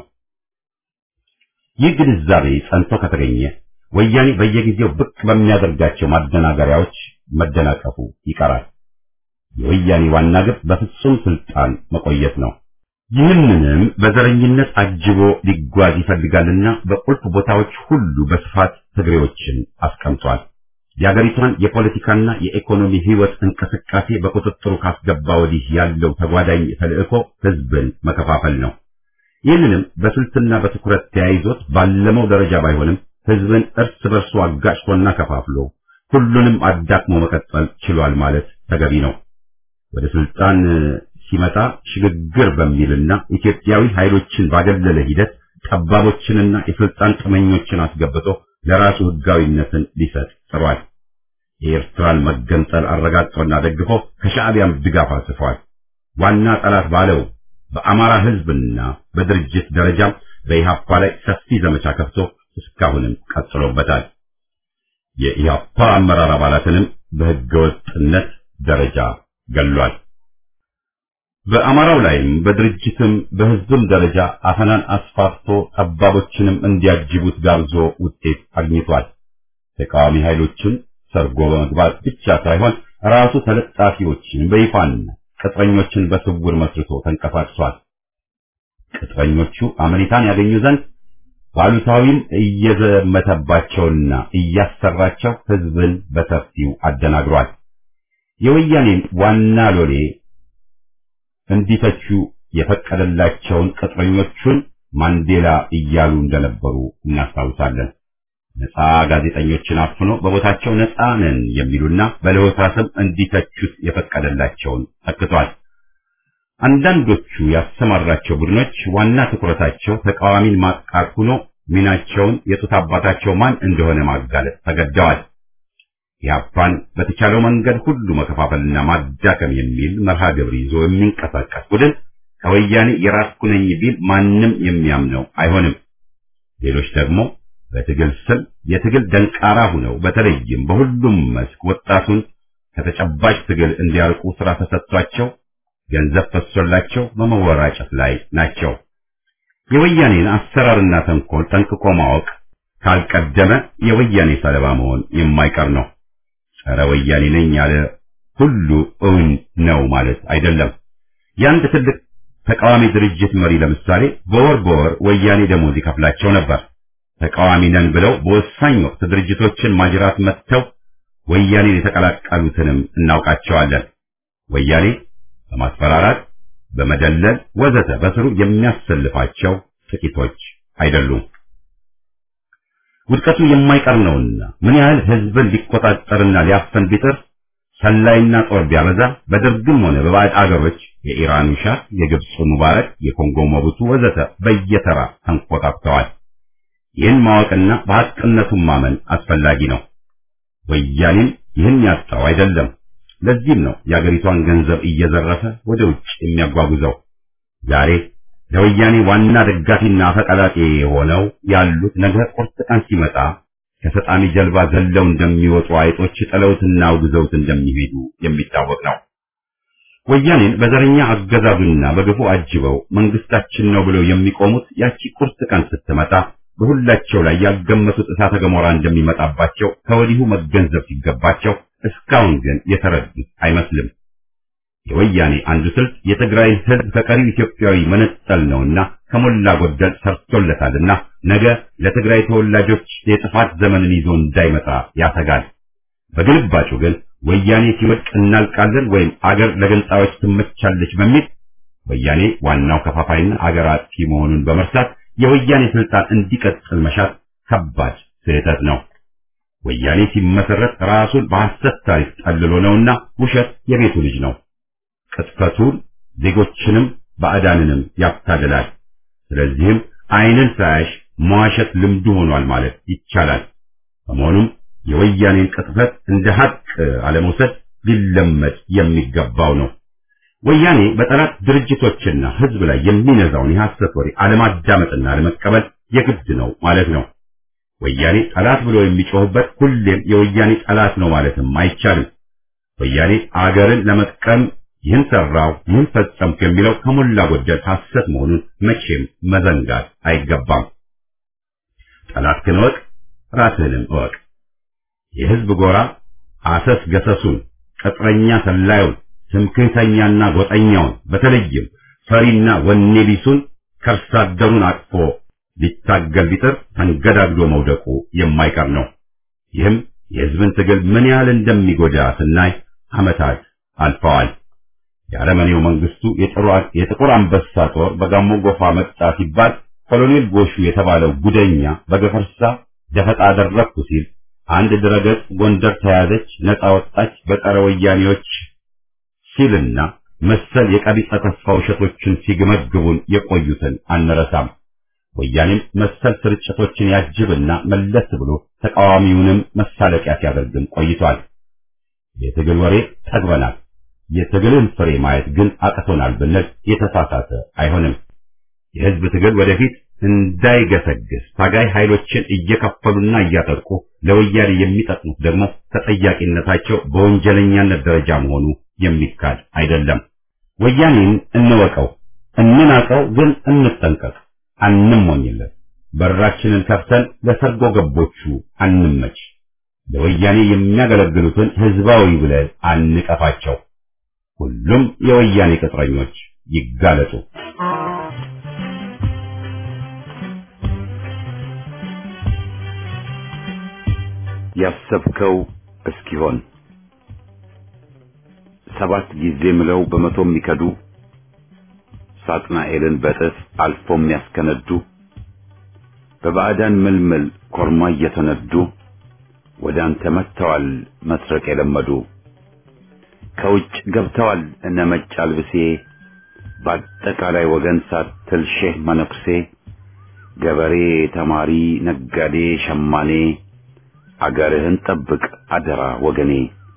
ይህ ግንዛቤ ጸንቶ ከተገኘ ወያኔ በየጊዜው ብቅ በሚያደርጋቸው ማደናገሪያዎች መደናቀፉ ይቀራል። የወያኔ ዋና ግብ በፍጹም ስልጣን መቆየት ነው። ይህንንም በዘረኝነት አጅቦ ሊጓዝ ይፈልጋልና በቁልፍ ቦታዎች ሁሉ በስፋት ትግሬዎችን አስቀምጧል። የአገሪቷን የፖለቲካና የኢኮኖሚ ህይወት እንቅስቃሴ በቁጥጥሩ ካስገባ ወዲህ ያለው ተጓዳኝ ተልእኮ ህዝብን መከፋፈል ነው። ይህንንም በስልትና በትኩረት ተያይዞት ባለመው ደረጃ ባይሆንም ህዝብን እርስ በርሱ አጋጭቶና ከፋፍሎ ሁሉንም አዳክሞ መቀጠል ችሏል ማለት ተገቢ ነው። ወደ ስልጣን ሲመጣ ሽግግር በሚልና ኢትዮጵያዊ ኃይሎችን ባገለለ ሂደት ጠባቦችንና የስልጣን ጥመኞችን አስገብቶ ለራሱ ህጋዊነትን ሊሰጥ ጥሯል። የኤርትራን መገንጠል አረጋግጦና ደግፎ ከሻዕቢያም ድጋፍ አጽፏል። ዋና ጠላት ባለው በአማራ ህዝብና በድርጅት ደረጃም በኢህአፓ ላይ ሰፊ ዘመቻ ከፍቶ እስካሁንም ቀጥሎበታል። የኢህአፓ አመራር አባላትንም በህገወጥነት ደረጃ ገሏል። በአማራው ላይም በድርጅትም በህዝብም ደረጃ አፈናን አስፋፍቶ ጠባቦችንም እንዲያጅቡት ጋብዞ ውጤት አግኝቷል። ተቃዋሚ ኃይሎችን ሰርጎ በመግባት ብቻ ሳይሆን ራሱ ተለጣፊዎችን በይፋና ቅጥረኞችን በስውር መስርቶ ተንቀሳቅሷል። ቅጥረኞቹ አመኔታን ያገኙ ዘንድ ባሉታዊም እየዘመተባቸውና እያሰራቸው ህዝብን በሰፊው አደናግሯል። የወያኔን ዋና ሎሌ እንዲተቹ የፈቀደላቸውን ቅጥረኞቹን ማንዴላ እያሉ እንደነበሩ እናስታውሳለን። ነፃ ጋዜጠኞችን አፍኖ በቦታቸው ነፃ ነን የሚሉና በለሆሳስም እንዲተቹት የፈቀደላቸውን ተክቷል። አንዳንዶቹ ያሰማራቸው ቡድኖች ዋና ትኩረታቸው ተቃዋሚን ማጥቃት ሆኖ ሚናቸውን የጡት አባታቸው ማን እንደሆነ ማጋለጥ ተገደዋል። ኢህአፓን በተቻለው መንገድ ሁሉ መከፋፈልና ማዳከም የሚል መርሃ ግብር ይዞ የሚንቀሳቀስ ቡድን ከወያኔ የራስኩ ነኝ ቢል ማንም የሚያምነው አይሆንም። ሌሎች ደግሞ በትግል ስም የትግል ደንቃራ ሁነው በተለይም በሁሉም መስክ ወጣቱን ከተጨባጭ ትግል እንዲያርቁ ስራ ተሰጥቷቸው ገንዘብ ፈሶላቸው በመወራጨት ላይ ናቸው። የወያኔን አሰራርና ተንኮል ጠንቅቆ ማወቅ ካልቀደመ የወያኔ ሰለባ መሆን የማይቀር ነው። ጸረ ወያኔ ነኝ ያለ ሁሉ እውን ነው ማለት አይደለም። የአንድ ትልቅ ተቃዋሚ ድርጅት መሪ ለምሳሌ በወር በወር ወያኔ ደሞዝ ይከፍላቸው ነበር። ተቃዋሚ ነን ብለው በወሳኝ ወቅት ድርጅቶችን ማጅራት መጥተው ወያኔን የተቀላቀሉትንም እናውቃቸዋለን። ወያኔ በማስፈራራት በመደለል ወዘተ በስሩ የሚያሰልፋቸው ጥቂቶች አይደሉም። ውድቀቱ የማይቀር ነውና ምን ያህል ህዝብን ሊቆጣጠርና ሊያፈን ቢጥር ሰላይና ጦር ቢያበዛ በደርግም ሆነ በባዕድ አገሮች የኢራኑ ሻህ፣ የግብፁ ሙባረክ፣ የኮንጎ ሞቡቱ ወዘተ በየተራ ተንቆጣጥተዋል። ይህን ማወቅና በሐቅነቱን ማመን አስፈላጊ ነው። ወያኔም ይህን ያጣው አይደለም። ለዚህም ነው የአገሪቷን ገንዘብ እየዘረፈ ወደ ውጭ የሚያጓጉዘው። ዛሬ ለወያኔ ዋና ደጋፊና አፈቀላጤ የሆነው ያሉት ነገ ቁርጥ ቀን ሲመጣ ከሰጣሚ ጀልባ ዘለው እንደሚወጡ አይጦች ጥለውትና አውግዘውት እንደሚሄዱ የሚታወቅ ነው። ወያኔን በዘረኛ አገዛዙና በግፉ አጅበው መንግስታችን ነው ብለው የሚቆሙት ያቺ ቁርጥ ቀን ስትመጣ በሁላቸው ላይ ያልገመቱት እሳተ ገሞራ እንደሚመጣባቸው ከወዲሁ መገንዘብ ሲገባቸው እስካሁን ግን የተረዱት አይመስልም። የወያኔ አንዱ ስልት የትግራይን ህዝብ ከቀሪው ኢትዮጵያዊ መነጠል ነውና ከሞላ ጎደል ሰርቶለታልና ነገ ለትግራይ ተወላጆች የጥፋት ዘመንን ይዞ እንዳይመጣ ያሰጋል። በግልባጩ ግን ወያኔ ሲወድቅ እናልቃለን ወይም አገር ለገንጣዮች ትመቻለች በሚል ወያኔ ዋናው ከፋፋይና አገር አጥፊ መሆኑን በመርሳት የወያኔ ስልጣን እንዲቀጥል መሻት ከባድ ስህተት ነው። ወያኔ ሲመሰረት ራሱን በሐሰት ታሪክ ጠልሎ ነውና ውሸት የቤቱ ልጅ ነው። ቅጥፈቱን ዜጎችንም ባዕዳንንም ያታልላል። ስለዚህም ዓይንን ሳያሽ መዋሸት ልምዱ ሆኗል ማለት ይቻላል። በመሆኑም የወያኔን ቅጥፈት እንደ ሀቅ አለመውሰድ ሊለመድ የሚገባው ነው። ወያኔ በጠላት ድርጅቶችና ሕዝብ ላይ የሚነዛውን የሐሰት ወሬ አለማዳመጥና አለመቀበል የግድ ነው ማለት ነው። ወያኔ ጠላት ብሎ የሚጮህበት ሁሌም የወያኔ ጠላት ነው ማለትም አይቻልም። ወያኔ አገርን ለመጥቀም ይህን ሰራው፣ ይህን ፈጸምኩ የሚለው ከሞላ ጎደል ሐሰት መሆኑን መቼም መዘንጋት አይገባም። ጠላትህን እወቅ፣ ራስህንም እወቅ። የሕዝብ ጎራ አሰስ ገሰሱን፣ ቅጥረኛ ሰላዩን፣ ትምክህተኛና ጎጠኛውን በተለይም ፈሪና ወኔ ቢሱን ከርሳ አደሩን አቅፎ ሊታገል ቢጥር ተንገዳግዶ መውደቁ የማይቀር ነው። ይህም የሕዝብን ትግል ምን ያህል እንደሚጎዳ ስናይ ዓመታት አልፈዋል። የአረመኔው መንግስቱ የጥቁር አንበሳ ጦር በጋሞ ጎፋ መጣ ሲባል ኮሎኔል ጎሹ የተባለው ጉደኛ በገፈርሳ ደፈጣ አደረግኩ ሲል አንድ ድረገጽ ጎንደር ተያዘች፣ ነፃ ወጣች፣ በጸረ ወያኔዎች ሲልና መሰል የቀቢጸ ተስፋ ውሸቶችን ሲገመግቡን የቆዩትን አንረሳም። ወያኔም መሰል ስርጭቶችን ያጅብና መለስ ብሎ ተቃዋሚውንም መሳለቂያ ሲያደርግም ቆይቷል። የትግል ወሬ ጠግበናል፣ የትግልን ፍሬ ማየት ግን አቅቶናል ብንል የተሳሳተ አይሆንም። የህዝብ ትግል ወደፊት እንዳይገሰግስ ታጋይ ኃይሎችን እየከፈሉና እያጠቁ ለወያኔ የሚጠቅሙት ደግሞ ተጠያቂነታቸው በወንጀለኛነት ደረጃ መሆኑ የሚካድ አይደለም። ወያኔን እንወቀው፣ እንናቀው፣ ግን እንጠንቀቅ፣ አንሞኝለት። በራችንን ከፍተን ለሰርጎ ገቦቹ አንመች። ለወያኔ የሚያገለግሉትን ህዝባዊ ብለን አንቀፋቸው። ሁሉም የወያኔ ቅጥረኞች ይጋለጡ። ያሰብከው እስኪሆን ሰባት ጊዜ ምለው በመቶ የሚከዱ ሳጥናኤልን በጥፍ አልፎ የሚያስከነዱ በባዕዳን ምልምል ኮርማ እየተነዱ ወደ አንተ መጥተዋል መስረቅ የለመዱ ከውጭ ገብተዋል እነ መጭ አልብሴ በአጠቃላይ ወገን ሳትል ሼህ መነኩሴ ገበሬ፣ ተማሪ፣ ነጋዴ፣ ሸማኔ አገርህን ጠብቅ አደራ ወገኔ።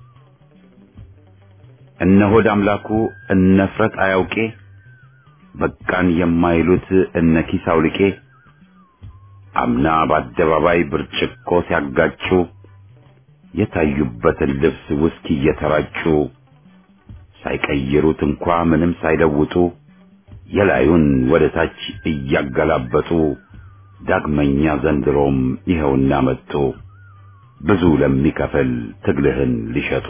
እነ ሆድ አምላኩ እነ ፍረት አያውቄ በቃን የማይሉት እነ ኪስ አውልቄ አምና በአደባባይ ብርጭቆ ሲያጋጩ የታዩበትን ልብስ ውስኪ እየተራጩ ሳይቀይሩት እንኳ ምንም ሳይለውጡ የላዩን ወደ ታች እያገላበጡ ዳግመኛ ዘንድሮም ይኸውና መጡ ብዙ ለሚከፍል ትግልህን ሊሸጡ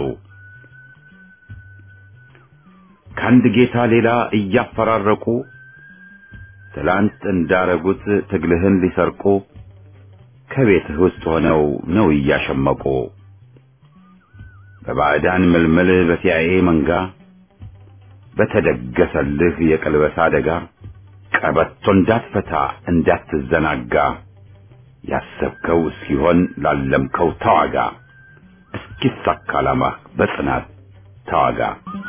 ከአንድ ጌታ ሌላ እያፈራረቁ ትላንት እንዳረጉት ትግልህን ሊሰርቁ ከቤትህ ውስጥ ሆነው ነው እያሸመቁ በባዕዳን ምልምል በሲአይኤ መንጋ በተደገሰልህ የቀልበሳ አደጋ ቀበቶ እንዳትፈታ እንዳትዘናጋ ያሰብከው እስኪሆን ላለምከው ተዋጋ እስኪሳካ ዓላማህ በጽናት ተዋጋ።